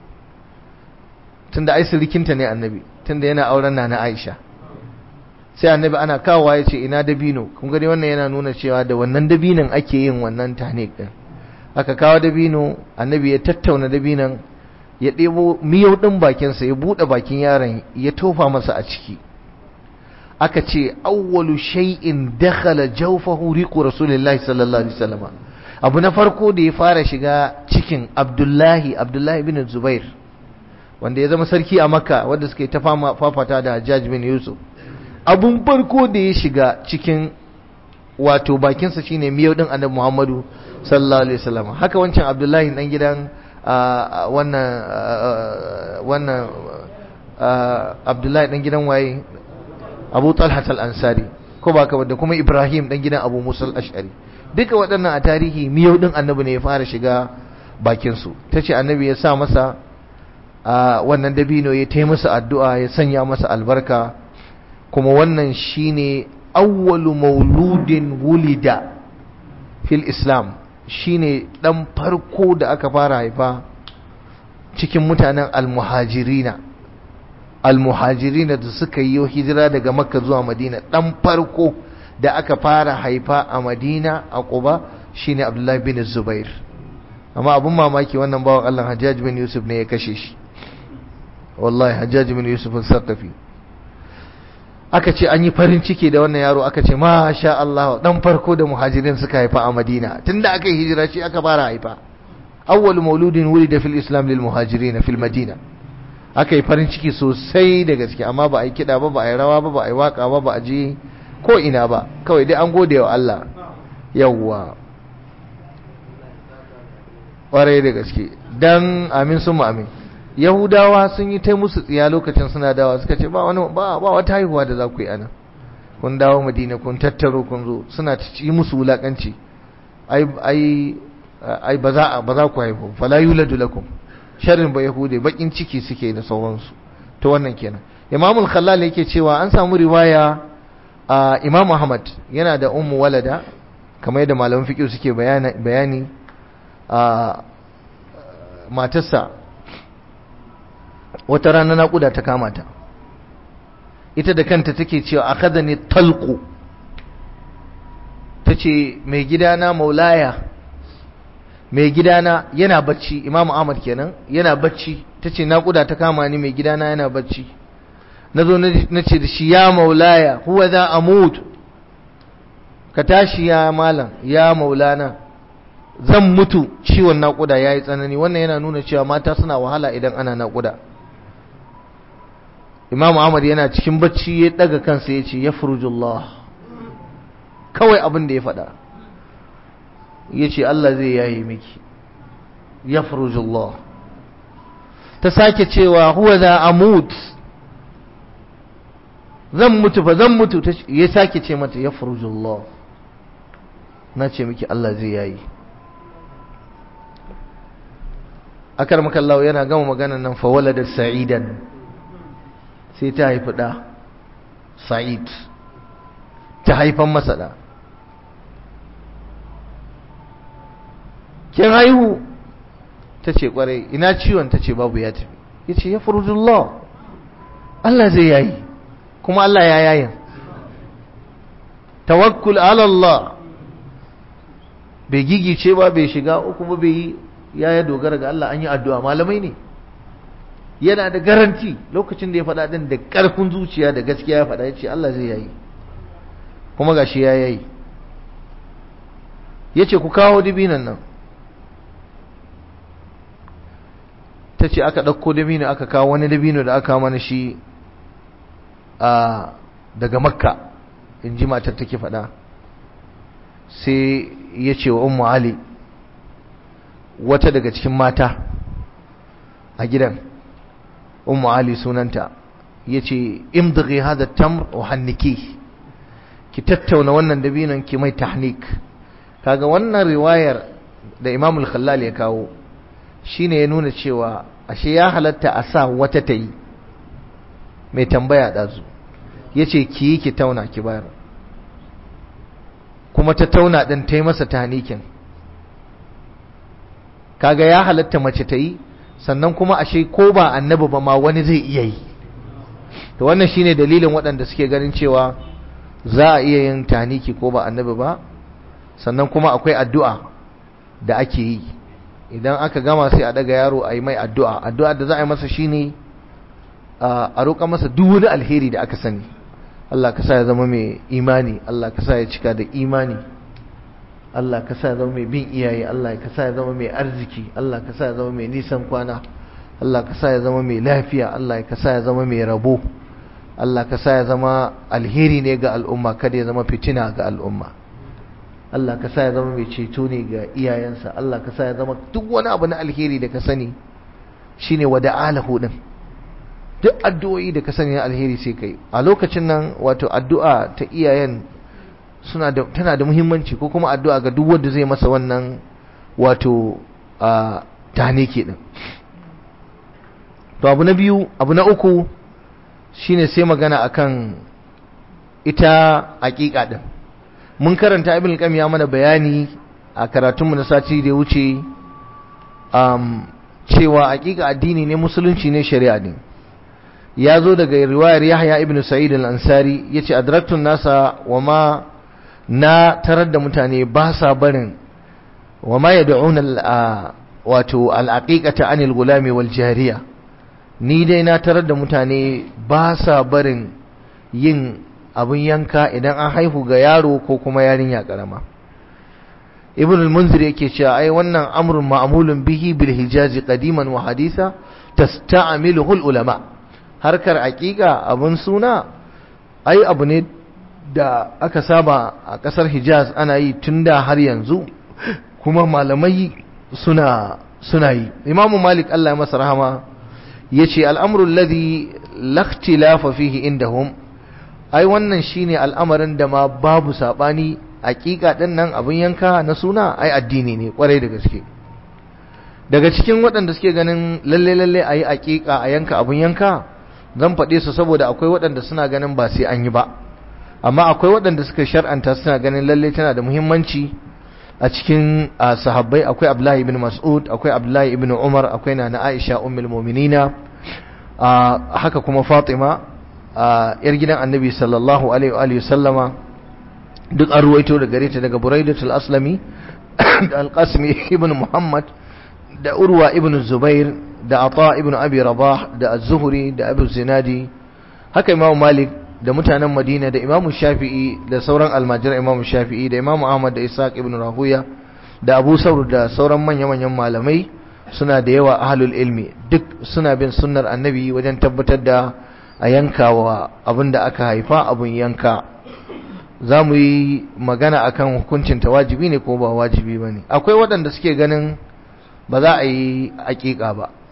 tunda ai sirikinta ne annabi tunda yana auren na na Aisha sai annabi ana kawowa ya ce ina dabino kun gani wannan yana nuna cewa da wannan dabinon ake yin wannan tanik din aka kawo dabino annabi ya tattauna dabinon ya ɗebo miyau ɗin bakinsa ya buɗe bakin yaron ya tofa masa a ciki aka ce awwalu shay'in dakhala jawfahu riqu rasulillahi sallallahu alaihi wasallam abu na farko da ya fara shiga cikin Abdullahi Abdullahi bin Zubair wanda ya zama sarki a Makka wanda suke ta fafata da Hajjaj bin Yusuf abun farko da ya shiga cikin wato bakinsa shine miyau din Annabi Muhammadu sallallahu alaihi wasallam haka wancan Abdullahi dan gidan wannan wannan Abdullahi dan gidan waye Abu Talha al-Ansari ko ba ka da kuma Ibrahim dan gidan Abu Musa al-Ash'ari duka waɗannan a tarihi miyau din Annabi ne ya fara shiga bakin su tace Annabi ya sa masa wannan dabino ya tai masa addu'a ya sanya masa albarka kuma wannan shine awwalu mauludin wulida fil Islam shine dan farko da aka fara haifa cikin mutanen almuhajirina almuhajirina da suka yi hijira daga makka zuwa madina dan farko da aka fara haifa a madina a quba shine abdullahi bin zubair amma abun mamaki wannan bawan Allah hajjaj bin yusuf ne ya kashe shi wallahi hajjaj bin yusuf al-saqafi aka ce an yi farin ciki da wannan yaro aka ce masha Allah dan farko da muhajirin suka haifa a Madina tunda aka yi hijira shi aka fara haifa awwal mauludin wulida fil islam lil muhajirin fil madina aka yi farin ciki sosai da gaske amma ba a yi kida ba ba a yi rawa ba ba a yi waka ba ba a je ko ina ba kawai dai an gode wa Allah yawwa ƙwarai da gaske dan amin sun amin yahudawa sun yi ta musu tsiya lokacin suna dawa suka ce ba wani ba ba wata haihuwa da za ku yi ana kun dawo madina kun tattaro kun zo suna yi musu wulakanci ai ai ai ba za ba za ku haihu fala yuladu lakum sharrin ba yahude bakin ciki suke da sauransu to wannan kenan imamul khallal yake cewa an samu riwaya a imam ahmad yana da ummu walada kamar yadda malaman fiqh suke bayani bayani a matarsa wata rana naƙuda ta kama ta ita da kanta take cewa akhadhani talqu tace mai gidana maulaya mai gidana yana bacci imamu ahmad kenan yana bacci tace naƙuda ta kama ni mai gidana yana bacci nazo nace da shi ya maulaya huwa za amut ka tashi ya malam ya maulana zan mutu ciwon naƙuda yayi tsanani wannan yana nuna cewa mata suna wahala idan ana naƙuda Imam Ahmad yana cikin bacci ya daga kansa ya ce ya furujullah kawai abin da ya faɗa ya ce Allah zai yayi miki ya furujullah ta sake cewa huwa za amut zan mutu fa zan mutu ya sake ce mata ya furujullah na ce miki Allah zai yayi akar makallahu yana gama maganan nan fa walada sa'idan sai ta haifi da sa'id ta haifan masa da kin haihu ta ce kwarai ina ciwon ta ce babu ya tafi ya ce ya furujullah Allah zai yayi kuma Allah ya yayin tawakkul ala Allah bai gigice ba bai shiga uku ba bai yi ya ya dogara ga Allah an yi addu'a malamai ne yana da garanti lokacin da ya faɗa din da ƙarfin zuciya da gaskiya ya faɗa ya ce Allah zai yayi kuma gashi ya yayi ya ce ku kawo dibinan nan ta ce aka ɗauko dabino aka kawo wani dabino da aka mana shi a daga makka in ji matar take faɗa sai ya ce wa ummu ali wata daga cikin mata a gidan ummu ali sunanta ya ce imdaghi hada tamr wa hanniki ki tattauna wannan dabinon ki mai tahnik kaga wannan riwayar da imamul khallal ya kawo shine ya nuna cewa ashe ya halatta a sa wata ta yi mai tambaya ɗazu ya ce ki yi ki tauna ki bayar kuma ta tauna ɗin ta yi masa tahnikin kaga ya halatta mace ta yi sannan kuma ashe ko ba annabi ba ma wani zai iya yi to wannan shine dalilin waɗanda suke ganin cewa za a iya yin tahniki ko ba annabi ba sannan kuma akwai addu'a da ake yi idan aka gama sai a daga yaro a yi mai addu'a addu'a da za a yi masa shine a roƙa masa duk wani alheri da aka sani Allah ka sa ya zama mai imani Allah ka sa ya cika da imani Allah ka sa ya zama mai bin iyaye Allah ka sa ya zama mai arziki Allah ka sa ya zama mai nisan kwana Allah ka sa ya zama mai lafiya Allah ka sa ya zama mai rabo Allah ka sa ya zama alheri ne ga al'umma kada ya zama fitina ga al'umma Allah ka sa ya zama mai ceto ne ga iyayensa Allah ka sa ya zama duk wani abu na alheri da ka sani shine wada'alahu din duk addu'o'i da ka sani na alheri sai kai a lokacin nan wato addu'a ta iyayen suna da tana da muhimmanci ko kuma addu'a ga duk wanda zai masa wannan wato a taneke din to abu na biyu abu na uku shine sai magana akan ita aqiqa din mun karanta ibn al ya mana bayani a karatunmu na sati da ya wuce um, cewa aqiqa addini ne musulunci ne shari'a ne ya zo daga riwayar Yahya ibn Sa'id al-Ansari yace adraktun nasa wama na tarar da mutane ba sa barin wama yad'una wato al-aqiqata anil gulami wal jariya ni dai na tarar da mutane ba sa barin yin abin yanka idan an haihu ga yaro ko kuma yarinya karama ibn al-munzir yake cewa ai wannan amrun ma'mulun bihi bil hijazi qadiman wa haditha tasta'miluhu al-ulama harkar aqiqa abun suna ai abu ne da aka saba a kasar hijaz ana yi tunda har yanzu kuma malamai suna suna yi imamu malik Allah ya masa rahama yace al-amru alladhi la ikhtilafa fihi indahum ai wannan shine al'amarin da ma babu sabani hakika din nan abin yanka na suna ai addini ne kwarai da gaske daga cikin waɗanda suke ganin lalle lalle ayi hakika a yanka abin yanka zan faɗe su saboda akwai waɗanda suna ganin ba sai an yi ba amma akwai waɗanda suka shar'anta suna ganin lalle tana da muhimmanci a cikin sahabbai akwai Abdullahi ibn Mas'ud akwai Abdullahi ibn Umar akwai Nana Aisha ummul mu'minina haka kuma Fatima yar gidan Annabi sallallahu alaihi wa sallama duk an ruwaito da gare ta daga Buraidatul Aslami da Al-Qasimi ibn Muhammad da Urwa ibn Zubair da Ata ibn Abi Rabah da Az-Zuhri da Abu Zinadi haka Imam Malik da mutanen Madina da Imam Shafi'i da sauran almajiran Imam Shafi'i da Imam Ahmad da Ishaq ibn Rahuya da Abu Saur da sauran manya-manyan malamai suna da yawa ahlul ilmi duk suna bin sunnar annabi wajen tabbatar da a yankawa abinda aka haifa abun yanka za mu yi magana akan hukuncin ta wajibi ne ko ba wajibi ba ne akwai waɗanda suke ganin ba za a yi aƙiƙa ba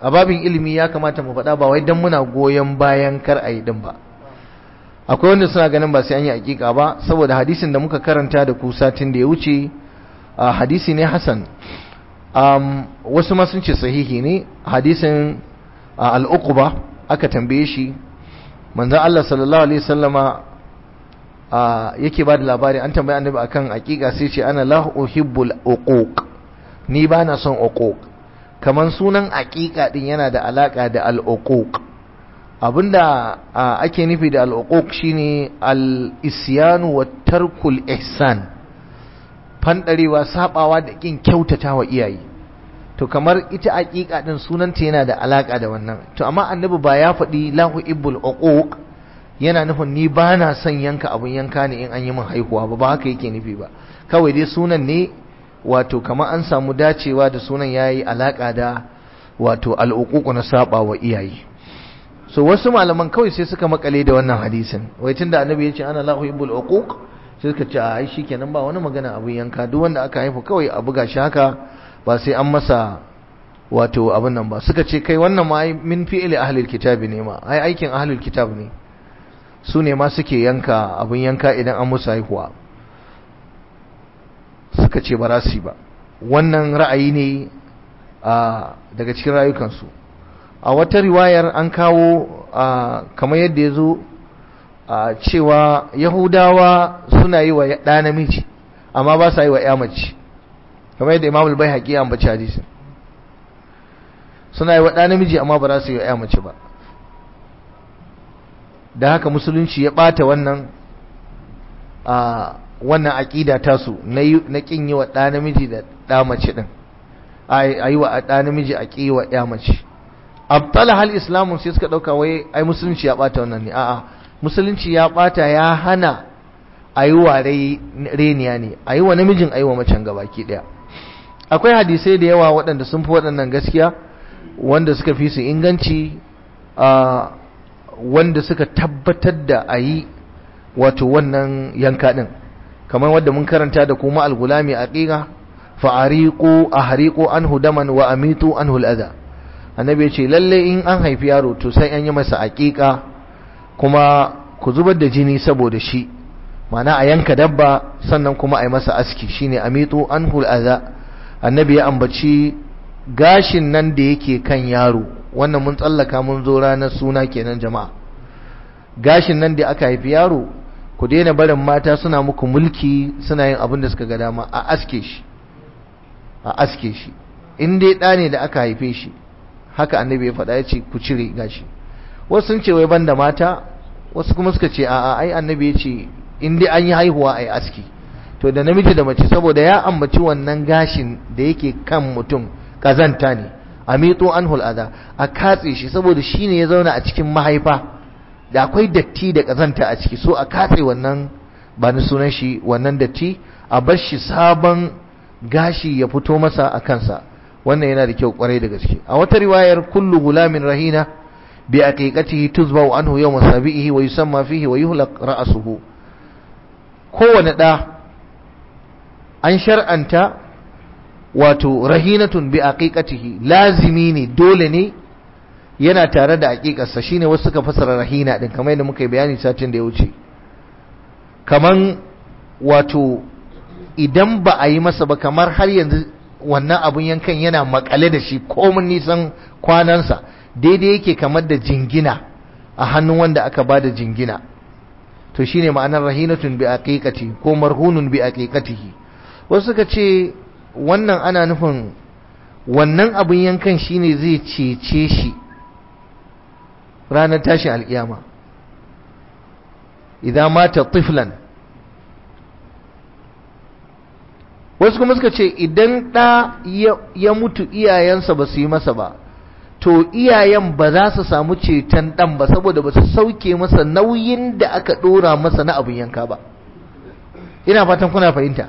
a babin ilimi ya kamata mu faɗa ba wai dan muna goyon bayan kar a yi din ba akwai wanda suna ganin ba sai an yi aƙiƙa ba saboda hadisin da muka karanta da ku satin da ya wuce hadisi ne hasan wasu ma sun ce sahihi ne hadisin al'uquba aka tambaye shi manzon Allah sallallahu alaihi wasallama yake ba da labari an tambaye annabi akan aqiqa sai ce ana la uhibbul uquq ni ba na son uquq kaman sunan aqiqa din yana da alaka da al uquq abinda ake nufi da al uquq shine al isyanu wa tarkul ihsan fandarewa sabawa da kin kyautatawa iyaye to kamar ita aqiqa din sunanta yana da alaka da wannan to amma annabi ba ya faɗi lahu ibbul uquq yana nufin ni ba na son yanka abun yanka ne in an yi min haihuwa ba ba haka yake nufi ba kawai dai sunan ne wato kamar an samu dacewa da sunan yayi alaka da wato al'uquq na saba wa iyaye so wasu malaman kawai sai suka makale da wannan hadisin wai tunda annabi ya ce ana lahu ibbul uquq sai suka ce ai shikenan ba wani magana abun yanka duk wanda aka haifa kawai a buga shi haka ba sai an masa wato abin nan ba suka ce kai wannan ma min fi'ili ahlul kitabi ne ma ai aikin ahlul kitab ne su ne ma suke yanka abin yanka idan an musu haihuwa suka ce ba rasi ba wannan ra'ayi ne daga cikin rayukansu a wata riwayar an kawo kamar yadda ya zo cewa yahudawa suna yi wa ɗa namiji amma ba sa yi wa ya mace kamar yadda imam al haƙi ya ambaci hadisin suna yi wa ɗa namiji amma ba za su yi wa ya mace ba da haka musulunci ya ɓata wannan a wannan aƙida tasu na ƙin yi wa ɗa namiji da ɗa mace ɗin a yi wa ɗa namiji a ƙi wa ya mace abtala hal islamun sai suka ɗauka wai ai musulunci ya ɓata wannan ne a'a musulunci ya ɓata ya hana a yi wa reniya ne a yi wa namijin a yi wa macen gabaki ɗaya akwai hadisai da yawa waɗanda sun fi waɗannan gaskiya wanda suka fi su inganci wanda suka tabbatar da a yi wato wannan yanka ɗin kamar wadda mun karanta da kuma algulami a ƙiga fa'ariƙo a hariƙo an hudaman wa amitu an hul'ada annabi ya ce lalle in an haifi yaro to sai an yi masa aƙiƙa kuma ku zubar da jini saboda shi mana a yanka dabba sannan kuma a yi masa aski shine amitu an hul'ada annabi ya ambaci gashin nan da yake kan yaro wannan mun tsallaka mun zo ranar suna kenan jama'a gashin nan da aka haifi yaro ku daina barin mata suna muku mulki suna yin abin da suka ga dama a aske shi a aske shi in dai ɗa ne da aka haife shi haka annabi ya faɗa ya ce ku cire gashi wasu sun ce wai banda mata wasu kuma suka ce a'a ai annabi ya ce in dai an yi haihuwa ai aski to da namiji da mace saboda ya ambaci wannan gashin da yake kan mutum kazanta ne amito anhul adha a katse shi saboda shine ya zauna a cikin mahaifa da akwai datti da kazanta a ciki so a katse wannan ba ni sunan shi wannan datti a bar shi sabon gashi ya fito masa a kansa wannan yana da kyau kwarai da gaske a wata riwayar kullu gulamin rahina bi aqiqatihi tuzbau anhu yawm sabihi wa yusamma fihi wa yuhlaq ra'suhu kowane da an shar'anta wato rahinatun bi aqiqatihi lazimi ne dole ne yana tare da aqiqarsa shine wasu suka fasara rahina din kamar yadda muka yi bayani satin da ya wuce kaman wato idan ba a yi masa ba kamar har yanzu wannan abun yankan yana makale da shi komin nisan kwanansa daidai yake kamar da jingina a hannun wanda aka ba da jingina to shine ma'anar rahinatun bi aqiqati ko marhunun bi aqiqatihi wasu suka ce wannan ana nufin wannan abun yankan shine zai cece shi ranar tashin alkiyama idan mata tiflan wasu kuma suka ce idan ɗa ya mutu iyayensa ba su yi masa ba to iyayen ba za su samu ceton ɗan ba saboda ba su sauke masa nauyin da aka ɗora masa na abin yanka ba ina fatan kuna fahimta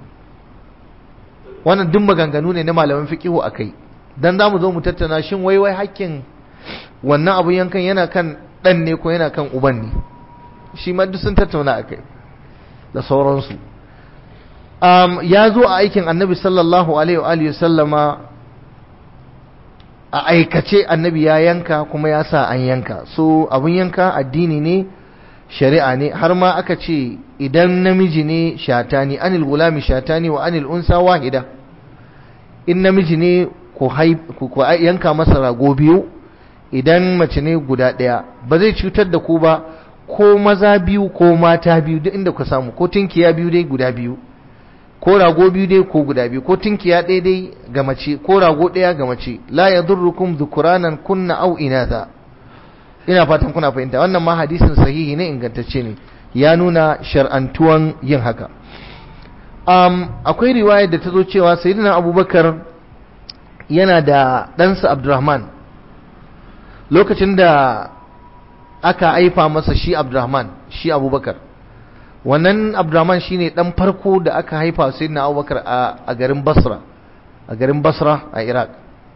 wannan duk maganganu ne na malaman fiqihu akai dan zamu zo mu tattauna shin wai wai hakkin wannan abun yankan yana kan dan ne ko yana kan uban ne shi ma duk sun tattauna akai da sauransu um, ya zo a aikin annabi sallallahu alaihi wa alihi sallama a aikace annabi ya yanka kuma ya sa an yanka so abun yanka addini ne shari'a ne har ma aka ce idan namiji ne shatani anil gulami shatani wa anil unsa wahida in namiji ne ku yanka masa rago biyu idan mace ne guda ɗaya ba zai cutar da ku ba ko maza biyu ko mata biyu duk inda ku samu ko tinkiya biyu dai guda biyu ko rago biyu dai ko guda biyu ko tinkiya ɗaya dai ga mace ko rago ɗaya ga mace la yadurrukum dhukuranan kunna aw inatha ina fatan kuna fahimta wannan ma hadisin sahihi ne ingantacce ne ya nuna shar'antuwan yin haka um, akwai riwaya da ta zo cewa sayyidina abubakar yana da ɗansa abdurrahman lokacin da aka haifa masa shi abdurrahman shi abubakar wannan abdurrahman shine dan farko da aka haifa sayyidina abubakar a garin basra a garin basra a iraq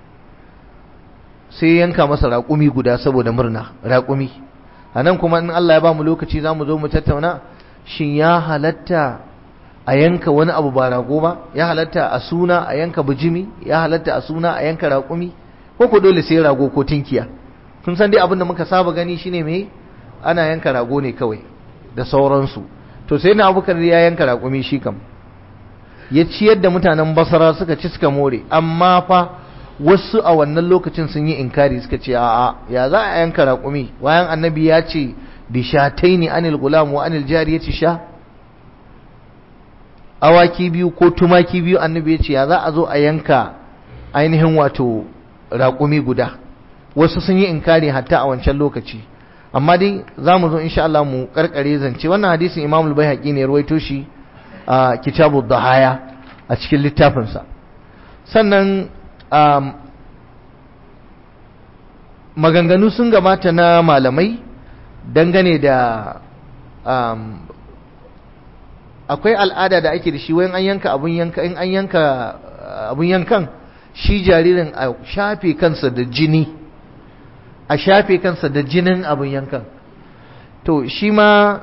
sai yanka masa raƙumi guda saboda murna raƙumi a nan kuma in allah ya ba mu lokaci za mu zo mu tattauna shin ya halatta a yanka wani abu ba rago ba ya halatta a suna a yanka bijimi ya halatta a suna a yanka raƙumi ko ko dole sai rago ko tinkiya kun san dai abin da muka saba gani shine me ana yanka rago ne kawai da sauransu to sai na abubakar ya yanka raƙumi shi kam ya ciyar da mutanen basara suka ci suka more amma fa wasu a wannan lokacin sun yi inkari suka ce a'a ya za a yanka raƙumi wayan annabi ya ce bishataini anil gulam wa anil jariyati sha awaki biyu ko tumaki biyu annabi ya ce ya za a zo a yanka ainihin wato raƙumi guda wasu sun yi inkari hatta a wancan lokaci amma dai za mu zo insha Allah mu karkare zance wannan hadisin Imam al-Baihaqi ne ruwaito shi a Kitabu Dhahaya a cikin littafinsa sannan maganganu sun gabata na malamai dangane da akwai al'ada da ake da shi wayan an yanka abun yanka in an yanka abun yankan shi jaririn a shafe kansa da jini a shafe kansa da jinin abun yankan to shi ma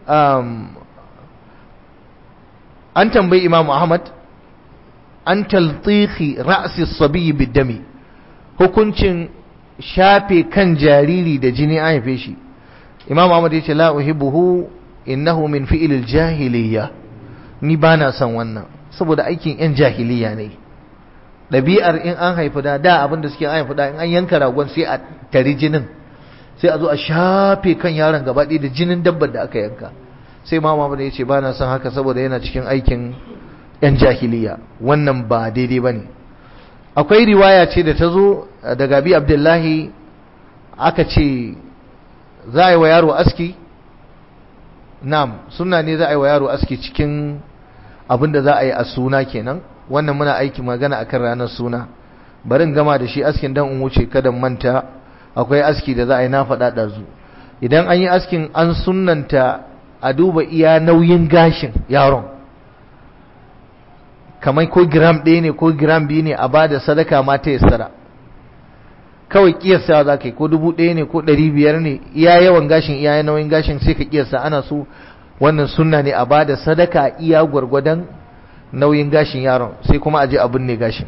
an tambayi imam ahmad an taltihi ra'si sabiyi bidami hukuncin shafe kan jariri da jini an haife shi imam ahmad ya ce la uhibbuhu innahu min fi'il jahiliya ni bana son wannan saboda aikin yan jahiliya ne ɗabi'ar in an haifi da da abin da suke an haifi da in an yanka ragon sai a tari jinin sai a zo a shafe kan yaron gaba da jinin dabbar da aka yanka sai mama bane ya ce ba na son haka saboda yana cikin aikin yan jahiliya wannan ba daidai ba ne akwai riwaya ce da ta zo daga bi abdullahi aka ce za a yi wa yaro aski nam suna ne za a yi wa yaro aski cikin abin da za a yi a suna kenan wannan muna aiki magana akan ranar suna bari in gama da shi askin dan in wuce kada manta akwai aski da za a yi na faɗa ɗazu idan an yi askin an sunnanta a duba iya nauyin gashin yaron kamar ko gram ɗaya ne ko gram biyu ne a ba da sadaka ma ta yassara kawai kiyasta za ka yi ko dubu ɗaya ne ko ɗari biyar ne iya yawan gashin iya nauyin gashin sai ka kiyasta ana so wannan sunna ne a ba da sadaka iya gwargwadon nauyin gashin yaron sai kuma aje abin ne gashin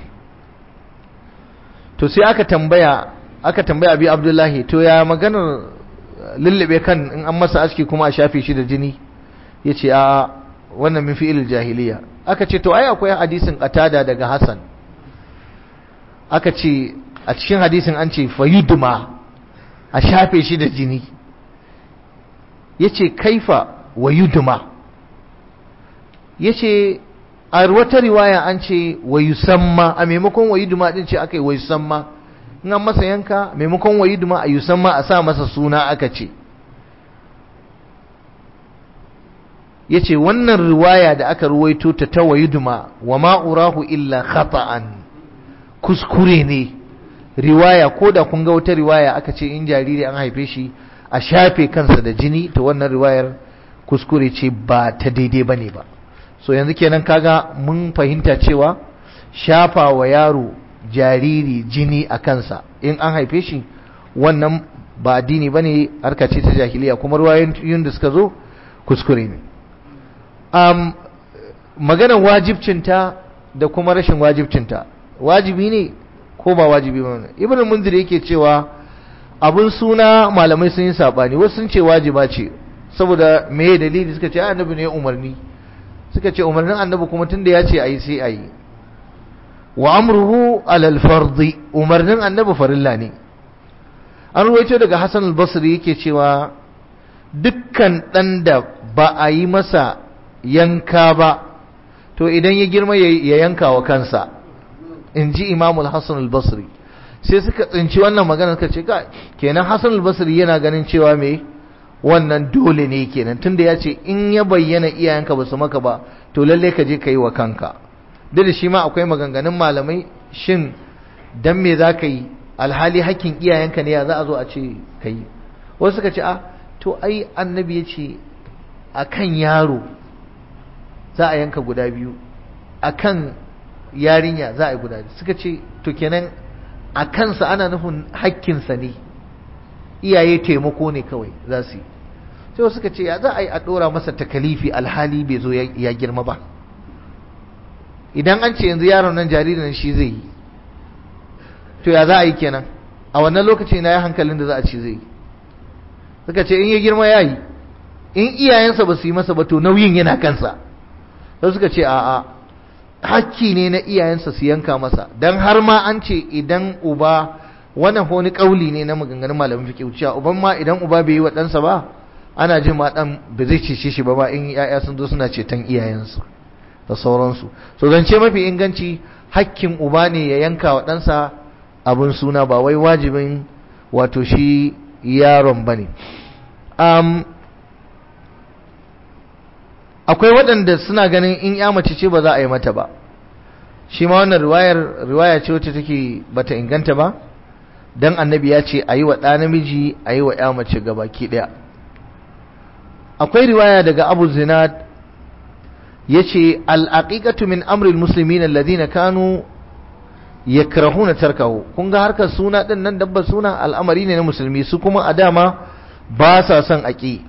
to sai aka tambaya aka tambaya abi abdullahi to ya maganar lullube kan in an masa aski kuma a shafe shi da jini yace a wannan min fi'il jahiliya aka ce to ai akwai hadisin qatada daga hasan aka ce a cikin hadisin an ce fayudma a shafe shi da jini yace kaifa wayudma yace a wata riwaya an ce wa yusamma a maimakon wa yuduma din ce aka yi wa yusamma in an masa yanka maimakon wa yuduma a yusamma a sa masa suna aka ce ya ce wannan riwaya da aka ruwaito ta ta wa yuduma wa ma'urahu illa khata'an kuskure ne riwaya ko da kun ga wata riwaya aka ce in jariri an haife shi a shafe kansa da jini ta wannan riwayar kuskure ce ba ta daidai ba ne ba so yanzu kenan kaga mun fahimta cewa shafa wa yaro jariri jini a kansa in an haife shi wannan ba addini ba ne harka ce ta jahiliya kuma ruwayoyin da suka zo kuskure ne um, maganar wajibcinta da kuma rashin wajibcinta wajibi ne ko ba wajibi ba ibn munzir yake cewa abun suna malamai sun yi sabani wasu sun ce wajiba ce saboda me dalili suka ce annabi ne umarni suka ce umarnin annabi kuma tunda ya ce ayi sai ayi wa amruhu alal fardi umarnin annabi farilla ne an ruwaito daga Hassan al-Basri yake cewa dukkan dan da ba a yi masa yanka ba to idan ya girma ya yanka wa kansa in ji imamul Hassan al-Basri sai suka tsinci wannan magana suka ce kenan Hassan al-Basri yana ganin cewa me wannan dole ne kenan tunda ya ce in ya bayyana iyayenka ba su maka ba to lalle ka je ka yi wa kanka duk da shi ma akwai maganganun malamai shin dan me za ka yi alhali hakkin iyayenka ne ya za a zo a ce ka yi wasu suka ce a to ai annabi ya ce a kan yaro za a yanka guda biyu a kan yarinya za a yi guda biyu suka ce to kenan a kansa ana nufin hakkinsa ne iyaye taimako ne kawai za su yi sai wasu suka ce ya za a yi a ɗora masa takalifi alhali bai zo ya girma ba idan an ce yanzu yaron nan jaririn shi zai yi to ya za a yi kenan a wannan lokaci na ya hankalin da za a ci zai yi suka ce in ya girma ya yi in iyayensa ba su yi masa ba to nauyin yana kansa sai suka ce a'a hakki ne na iyayensa su yanka masa dan har ma an ce idan uba wannan wani kauli ne na maganganun malamin fiqh cewa uban ma idan uba bai yi wa ɗansa ba ana jin ma dan ba zai cece shi ba ba in yaya sun zo suna ceton iyayensu da sauransu so zance mafi inganci hakkin uba ne ya yanka wa ɗansa abin suna ba wai wajibin wato shi yaron ba ne akwai waɗanda suna ganin in ya mace ce ba za a yi mata ba shi ma wannan riwayar riwaya ce wacce take bata inganta ba dan annabi ya ce a yi wa ɗa namiji a yi wa ya mace gabaki ɗaya akwai riwaya daga abu zinad ya ce al'aƙiƙatu min amril musulmi na ladina kanu ya karahuna tarkahu kun ga harkar suna ɗin nan dabbar suna al'amari ne na musulmi su kuma a dama ba sa son aƙi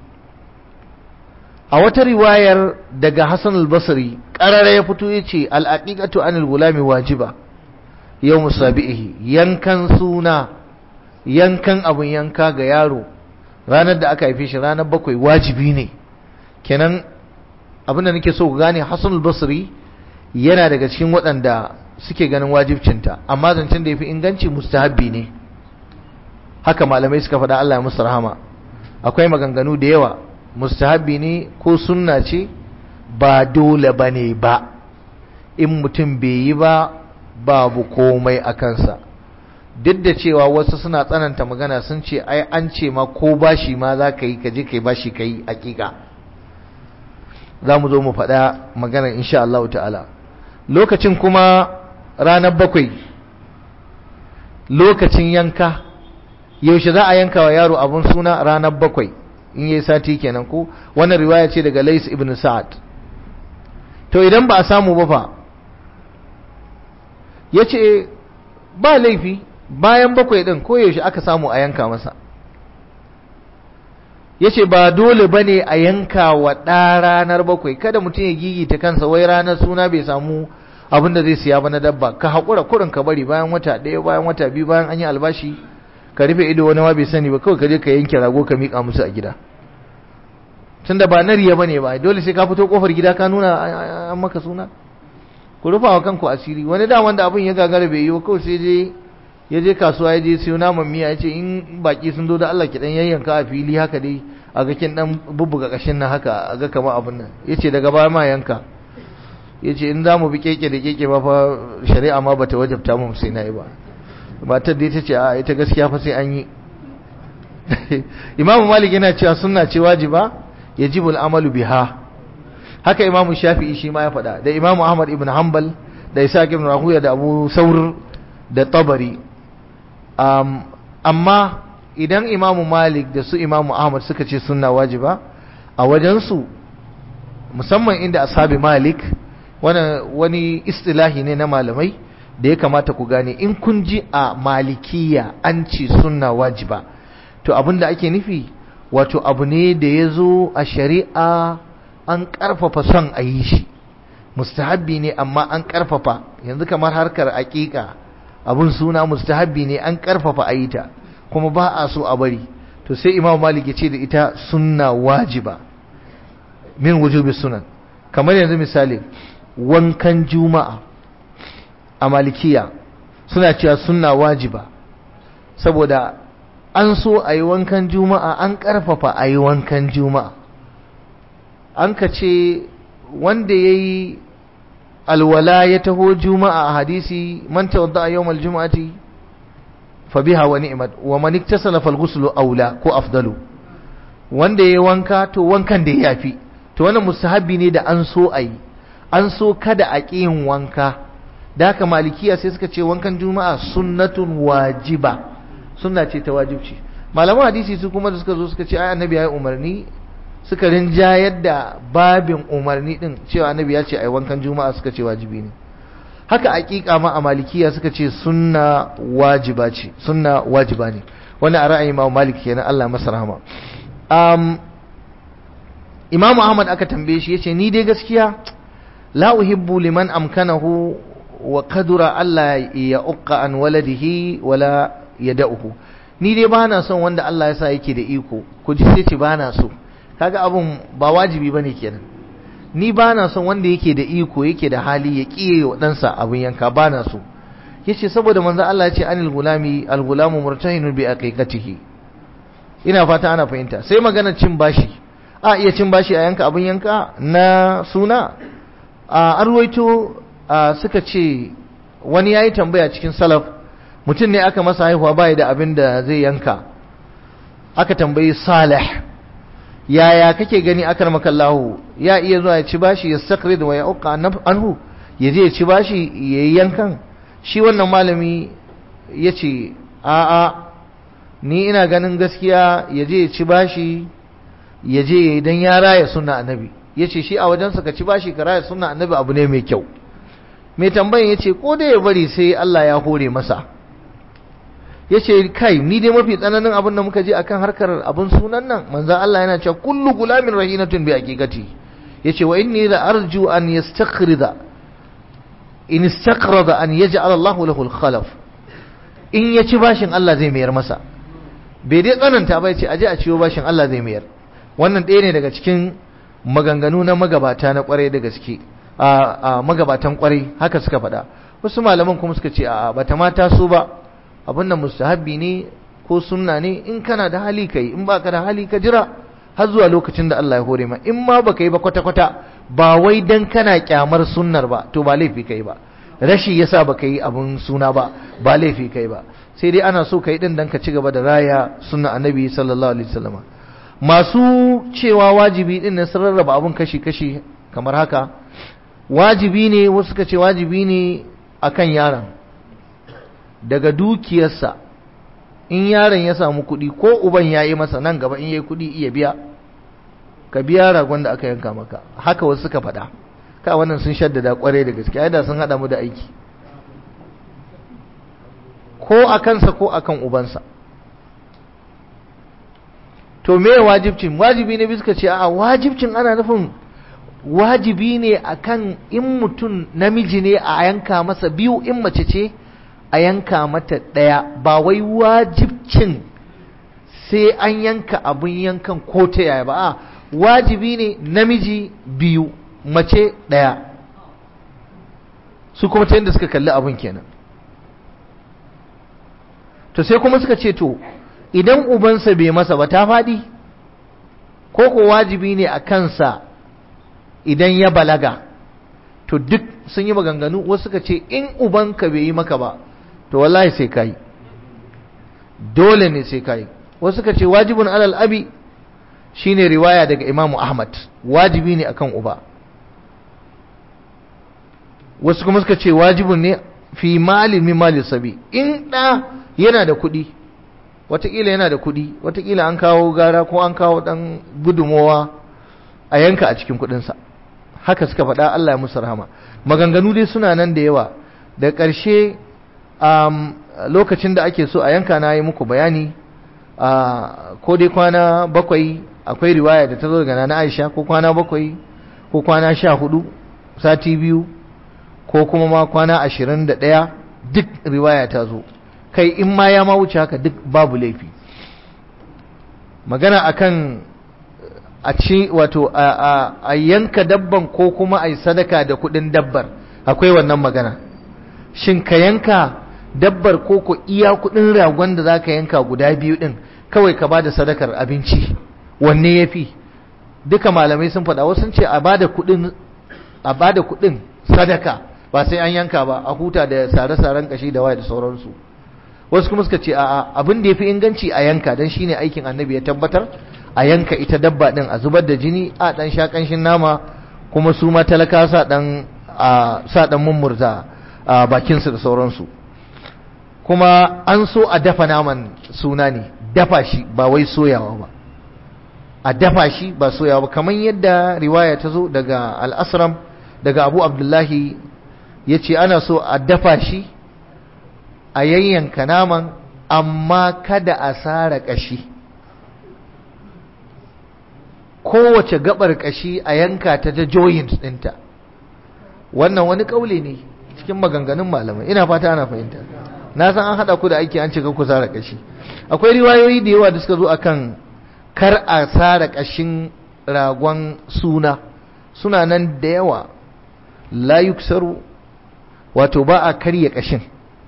a wata riwayar daga hassan al-basri ƙarara ya fito ya ce al'aƙiƙatu anil gulami wajiba yau musabi'ihi yankan suna yankan abin yanka ga yaro ranar da aka haife shi ranar bakwai wajibi ne kenan abin da nake so ku gane Hassan al-Basri yana daga cikin waɗanda suke ganin wajibcinta amma zancen da yafi inganci mustahabbi ne haka malamai suka faɗa Allah ya musu rahama akwai maganganu da yawa mustahabbi ne ko sunna ce ba dole bane ba in mutum bai yi ba babu komai a kansa duk da cewa wasu suna tsananta magana sun ce ai an ce ma ko bashi ma za ka yi ka je ka yi bashi ka yi hakika za mu zo mu faɗa magana insha Allah ta'ala lokacin kuma ranar bakwai lokacin yanka yaushe za a yanka wa yaro abun suna ranar bakwai in yi sati kenan ko wannan riwaya ce daga Lais ibn Sa'ad to idan ba a samu ba fa yace ba laifi bayan bakwai din ko yaushe aka samu a yanka masa yace ba dole bane a yanka wa ɗa ranar bakwai kada mutum ya gigita kansa wai ranar suna bai samu abin da zai siya ba na dabba ka haƙura kurin ka bari bayan wata ɗaya bayan wata biyu bayan an yi albashi ka rufe ido wani ma bai sani ba kawai ka je ka yanke rago ka miƙa musu a gida tunda ba na riya bane ba dole sai ka fito kofar gida ka nuna an maka suna ku rufa wa kanku asiri wani da wanda abin ya gagara bai yi ba kawai sai je ya je kasuwa ya je siyo naman miya ya ce in baki sun zo da Allah ki dan yayyanka a fili haka dai a ga kin dan bubbuga kashin nan haka a ga kamar abin nan yace daga baya ma yanka yace in za mu bi keke da keke ba fa shari'a ma bata wajabta mu sai na yi ba matar da ita ce a ita gaskiya fa sai an yi imamu malik yana cewa sunna ce wajiba yajibu al'amalu biha haka imamu shafi'i shi ma ya faɗa da imamu ahmad ibn hanbal da isa ibn rahuya da abu saur da tabari um, amma idan imamu malik da su imamu ahmad suka ce sunna wajiba a wajensu musamman inda ashabi malik wani istilahi ne na malamai da ya kamata ku gane in kun ji a malikiya an ce sunna wajiba to abinda ake nufi wato abu ne da ya zo a shari'a an ƙarfafa son a yi shi mustahabbi ne amma an ƙarfafa yanzu kamar harkar aƙiƙa abun suna mustahabbi ne an karfafa a yi ta kuma ba a so a bari to sai imam malik ya ce da ita sunna wajiba min wujubi sunan kamar yanzu misali wankan juma'a a malikiya suna cewa sunna wajiba saboda an so a yi wankan juma'a an karfafa a yi wankan juma'a an ka ce wanda ya yi alwala ya taho juma'a a hadisi man tawadda a yawmal juma'ati fa biha wa ni'mat wa man iktasala fal ghuslu aula ko afdalu wanda ya wanka to wankan da ya yafi to wannan mustahabi ne da an so ayi an so kada a ƙi yin wanka da haka malikiya sai suka ce wankan juma'a sunnatun wajiba sunna ce ta wajibci malaman hadisi su kuma da suka zo suka ce ai annabi ya yi umarni suka rinjayar da babin umarni din cewa annabi ya ce ai wankan juma'a suka ce wajibi ne haka aqiqa ma a malikiya suka ce sunna wajiba ce sunna wajiba ne wannan a ra'ayin Imam Malik kenan Allah masa rahama um, Imam Ahmad aka tambaye shi yace ni dai gaskiya la uhibbu liman amkanahu wa qadura Allah ya uqqa an waladihi wala yada'uhu ni dai bana son wanda Allah ya sa yake da iko ku ji sai ce bana so kaga abun ba wajibi bane kenan ni bana son wanda yake da iko yake da hali ya kiye wa ɗansa abin yanka bana so yace saboda manzo Allah ya ce anil gulami al gulamu murtahinun bi aqiqatihi ina fata ana fahimta sai magana cin bashi a iya cin bashi a yanka abin yanka na suna a arwaito suka ce wani yayi tambaya cikin salaf mutum ne aka masa haihuwa bai da abin da zai yanka aka tambayi salih yaya kake gani akar makallahu ya iya zuwa ya ci bashi ya sakrid wa ya uqa anhu ya je ya ci bashi ya yi yankan shi wannan malami ya ce a'a ni ina ganin gaskiya ya je ya ci bashi ya je ya yi don ya raya suna annabi ya ce shi a wajensa ka ci bashi ka raya suna annabi abu ne mai kyau mai tambayin ya ce ko da ya bari sai Allah ya hore masa ya ce kai ni dai mafi tsananin abin da muka je akan harkar abin sunan nan manzan Allah yana cewa kullu gulamin rahinatun bi haqiqati yace wa inni la arju an yastakhrida in istaqrada an yaj'al Allah lahu al-khalaf in ya ci bashin Allah zai mayar masa bai dai tsananta ba yace aje a ciwo bashin Allah zai mayar wannan ɗaya ne daga cikin maganganu na magabata na kwarai da gaske a magabatan kwarai haka suka faɗa wasu malaman kuma suka ce a bata mata su ba abin da mustahabbi ne ko sunna ne in kana da hali kai in baka da hali ka jira har zuwa lokacin da Allah ya hore ma in ma baka yi ba kwata kwata ba wai dan kana kyamar sunnar ba to ba laifi kai ba rashi yasa baka yi abun suna ba ba laifi kai ba sai dai ana so kai din dan ka ci gaba da raya sunna annabi sallallahu alaihi wasallam masu cewa wajibi din ne sun rarraba abun kashi kashi kamar haka wajibi ne wasu suka ce wajibi ne akan yaron daga dukiyarsa in yaron ya samu kuɗi ko uban ya yi masa nan gaba in ya yi kuɗi iya biya ka biya ragon da aka yanka maka haka wasu suka faɗa ka wannan sun shaddada kwarai da gaske da sun haɗa mu da aiki ko a kansa ko a kan ubansa to me wajibcin wajibi ne suka ce a wajibcin ana nufin wajibi ne akan in mutum namiji ne a yanka masa biyu in mace ce a yanka mata ɗaya ba wai wajibcin sai an yanka abin yankan ko ta yaya ba a wajibi ne namiji biyu mace ɗaya su kuma ta yadda suka kalli abin kenan to sai kuma suka ce to idan ubansa bai masa ba ta faɗi ko ko wajibi ne a kansa idan ya balaga to duk sun yi maganganu wasu suka ce in ubanka bai yi maka ba to wallahi sai kai dole ne sai kai wasu suka ce wajibun alal abi shine riwaya daga imamu ahmad wajibi ne akan uba wasu kuma suka ce wajibun ne fi mali min mali sabi in da yana da kuɗi watakila yana da kuɗi watakila an kawo gara ko an kawo ɗan gudunmowa a yanka a cikin kuɗinsa haka suka faɗa Allah ya musu rahama maganganu dai suna nan da yawa da ƙarshe um, lokacin da ake so a yanka na yi muku bayani uh, ko dai kwana bakwai akwai riwaya da ta zo daga na Aisha ko kwana bakwai ko kwana sha hudu sati biyu ko kuma ma kwana ashirin da ɗaya duk riwaya ta zo kai in ma ya ma wuce haka duk babu laifi magana akan a ci wato a yanka dabban ko kuma a yi sadaka da kudin dabbar akwai wannan magana shin ka yanka dabbar ko ko iya kudin ragon da za ka yanka guda biyu din kawai ka bada sadakar abinci wanne ya fi duka malamai sun faɗa wasu ce a bada kudin a bada kudin sadaka ba sai an yanka ba a huta da sare-saren kashi da waya da sauransu wasu kuma suka ce a'a abin da ya fi inganci a yanka don shine aikin annabi ya tabbatar a yanka ita dabba din a zubar da jini a dan sha kanshin nama kuma su ma talaka sa dan sa dan mummurza a bakin su da sauransu kuma an so a dafa naman suna ne dafa shi ba wai soyawa ba a dafa shi ba soyawa ba kamar yadda riwaya ta zo daga al-asram daga abu abdullahi ya ce ana so a dafa shi a yayyanka naman amma kada a sara kashi kowace gabar kashi a yanka ta ta joint ɗinta wannan wani ƙaule ne cikin maganganun malamai ina fata ana fahimta na san an haɗa ku da aiki an cika ku sara kashi akwai riwayoyi da yawa da suka zo akan kar a sara kashin ragon suna suna nan da yawa la yuksaru wato ba a karya kashin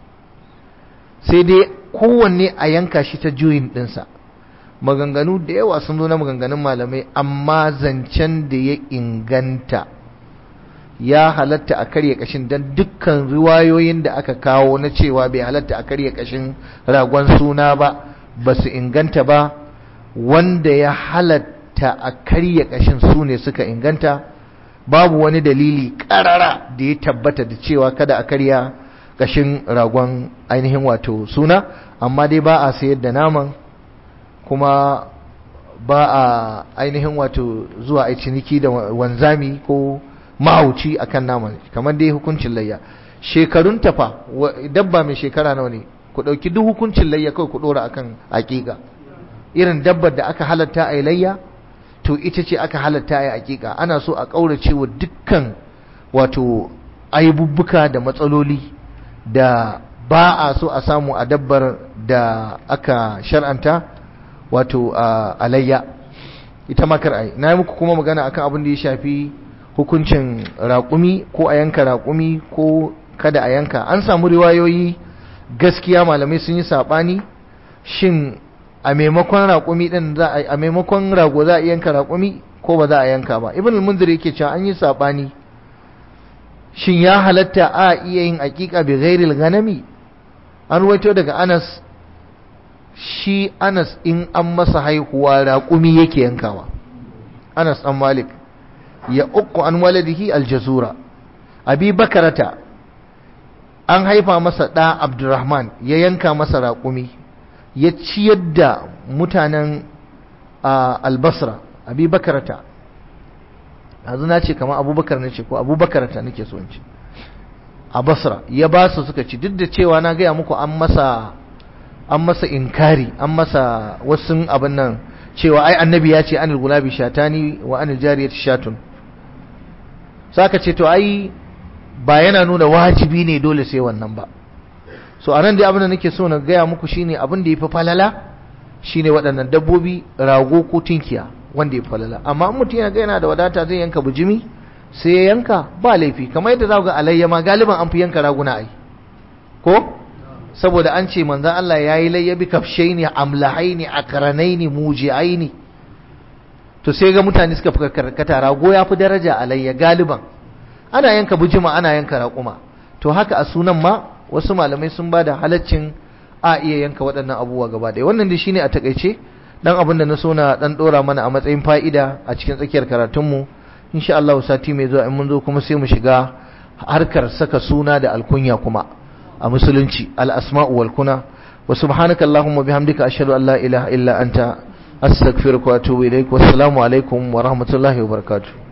sai dai kowanne a yanka shi ta juyin ɗinsa maganganu da yawa sun zo na maganganun malamai amma zancen da ya inganta ya halatta a karya kashin don dukkan riwayoyin da aka kawo na cewa bai halatta a karya kashin ragon suna ba ba su inganta ba wanda ya halatta a karya kashin su ne suka inganta babu wani dalili karara da ya tabbata da cewa kada a karya kashin ragon ainihin wato suna amma dai ba a sayar da naman kuma ba a ainihin wato zuwa a ciniki da wanzami ko mahauci akan naman kamar dai hukuncin layya shekarun tafa dabba mai shekara nawa ne ku ɗauki duk hukuncin layya kawai ku ɗora akan aƙiƙa irin dabbar da aka halatta a layya to ita ce aka halatta a aƙiƙa ana so a ƙaurace wa dukkan wato aibubbuka da matsaloli da ba a so a samu a dabbar da aka shar'anta wato a layya ita makar ai na yi muku kuma magana akan abin da ya shafi hukuncin raƙumi ko a yanka raƙumi ko kada a yanka an samu riwayoyi gaskiya malamai sun yi saɓani shin a maimakon raƙumi ɗin za a a maimakon rago za a yanka raƙumi ko ba za a yanka ba ibn al-munzir yake cewa an yi saɓani shin ya halatta a iya yin aƙiƙa bi ghairil ganami an ruwaito daga Anas shi Anas in an masa haihuwa raƙumi yake yankawa Anas ɗan Malik ya uku an waladihi aljazura abi bakarata an haifa masa ɗa abdurrahman ya yanka masa raƙumi ya ciyar da mutanen albasra abi bakarata yanzu na ce kama abubakar na ce ko abubakarata nake so in ce a basra ya ba su suka ci duk da cewa na gaya muku an masa an masa inkari an masa wasu abin nan cewa ai annabi ya ce anil gulabi shatani wa anil jariyati shatun saka ce to ai ba yana nuna wajibi ne dole sai wannan ba so anan dai abin da nake so na gaya muku shine abin da yafi falala shine waɗannan dabbobi rago ko tinkiya wanda yafi falala amma in mutum yana ga yana da wadata zai yanka bujimi sai ya yanka ba laifi kamar yadda za ku ga alayya ma galiban an fi yanka raguna ai ko saboda an ce manzon Allah yayi layya bi kafshaini amlahaini akranaini mujiaini to sai ga mutane suka fi karkata rago ya fi daraja alayya galiban ana yanka bujima ana yanka raƙuma to haka a sunan ma wasu malamai sun ba da halaccin a iya yanka waɗannan abubuwa gaba ɗaya wannan dai shine a takaice dan abin da na so na dan ɗora mana a matsayin fa'ida a cikin tsakiyar karatunmu insha Allah sati mai zuwa in mun zo kuma sai mu shiga harkar saka suna da alkunya kuma a musulunci al-asma'u wal kuna wa subhanaka allahumma bihamdika ashhadu an la ilaha illa anta astaghfiruka wa atubu ilaik wassalamu alaikum wa rahmatullahi wa barakatuh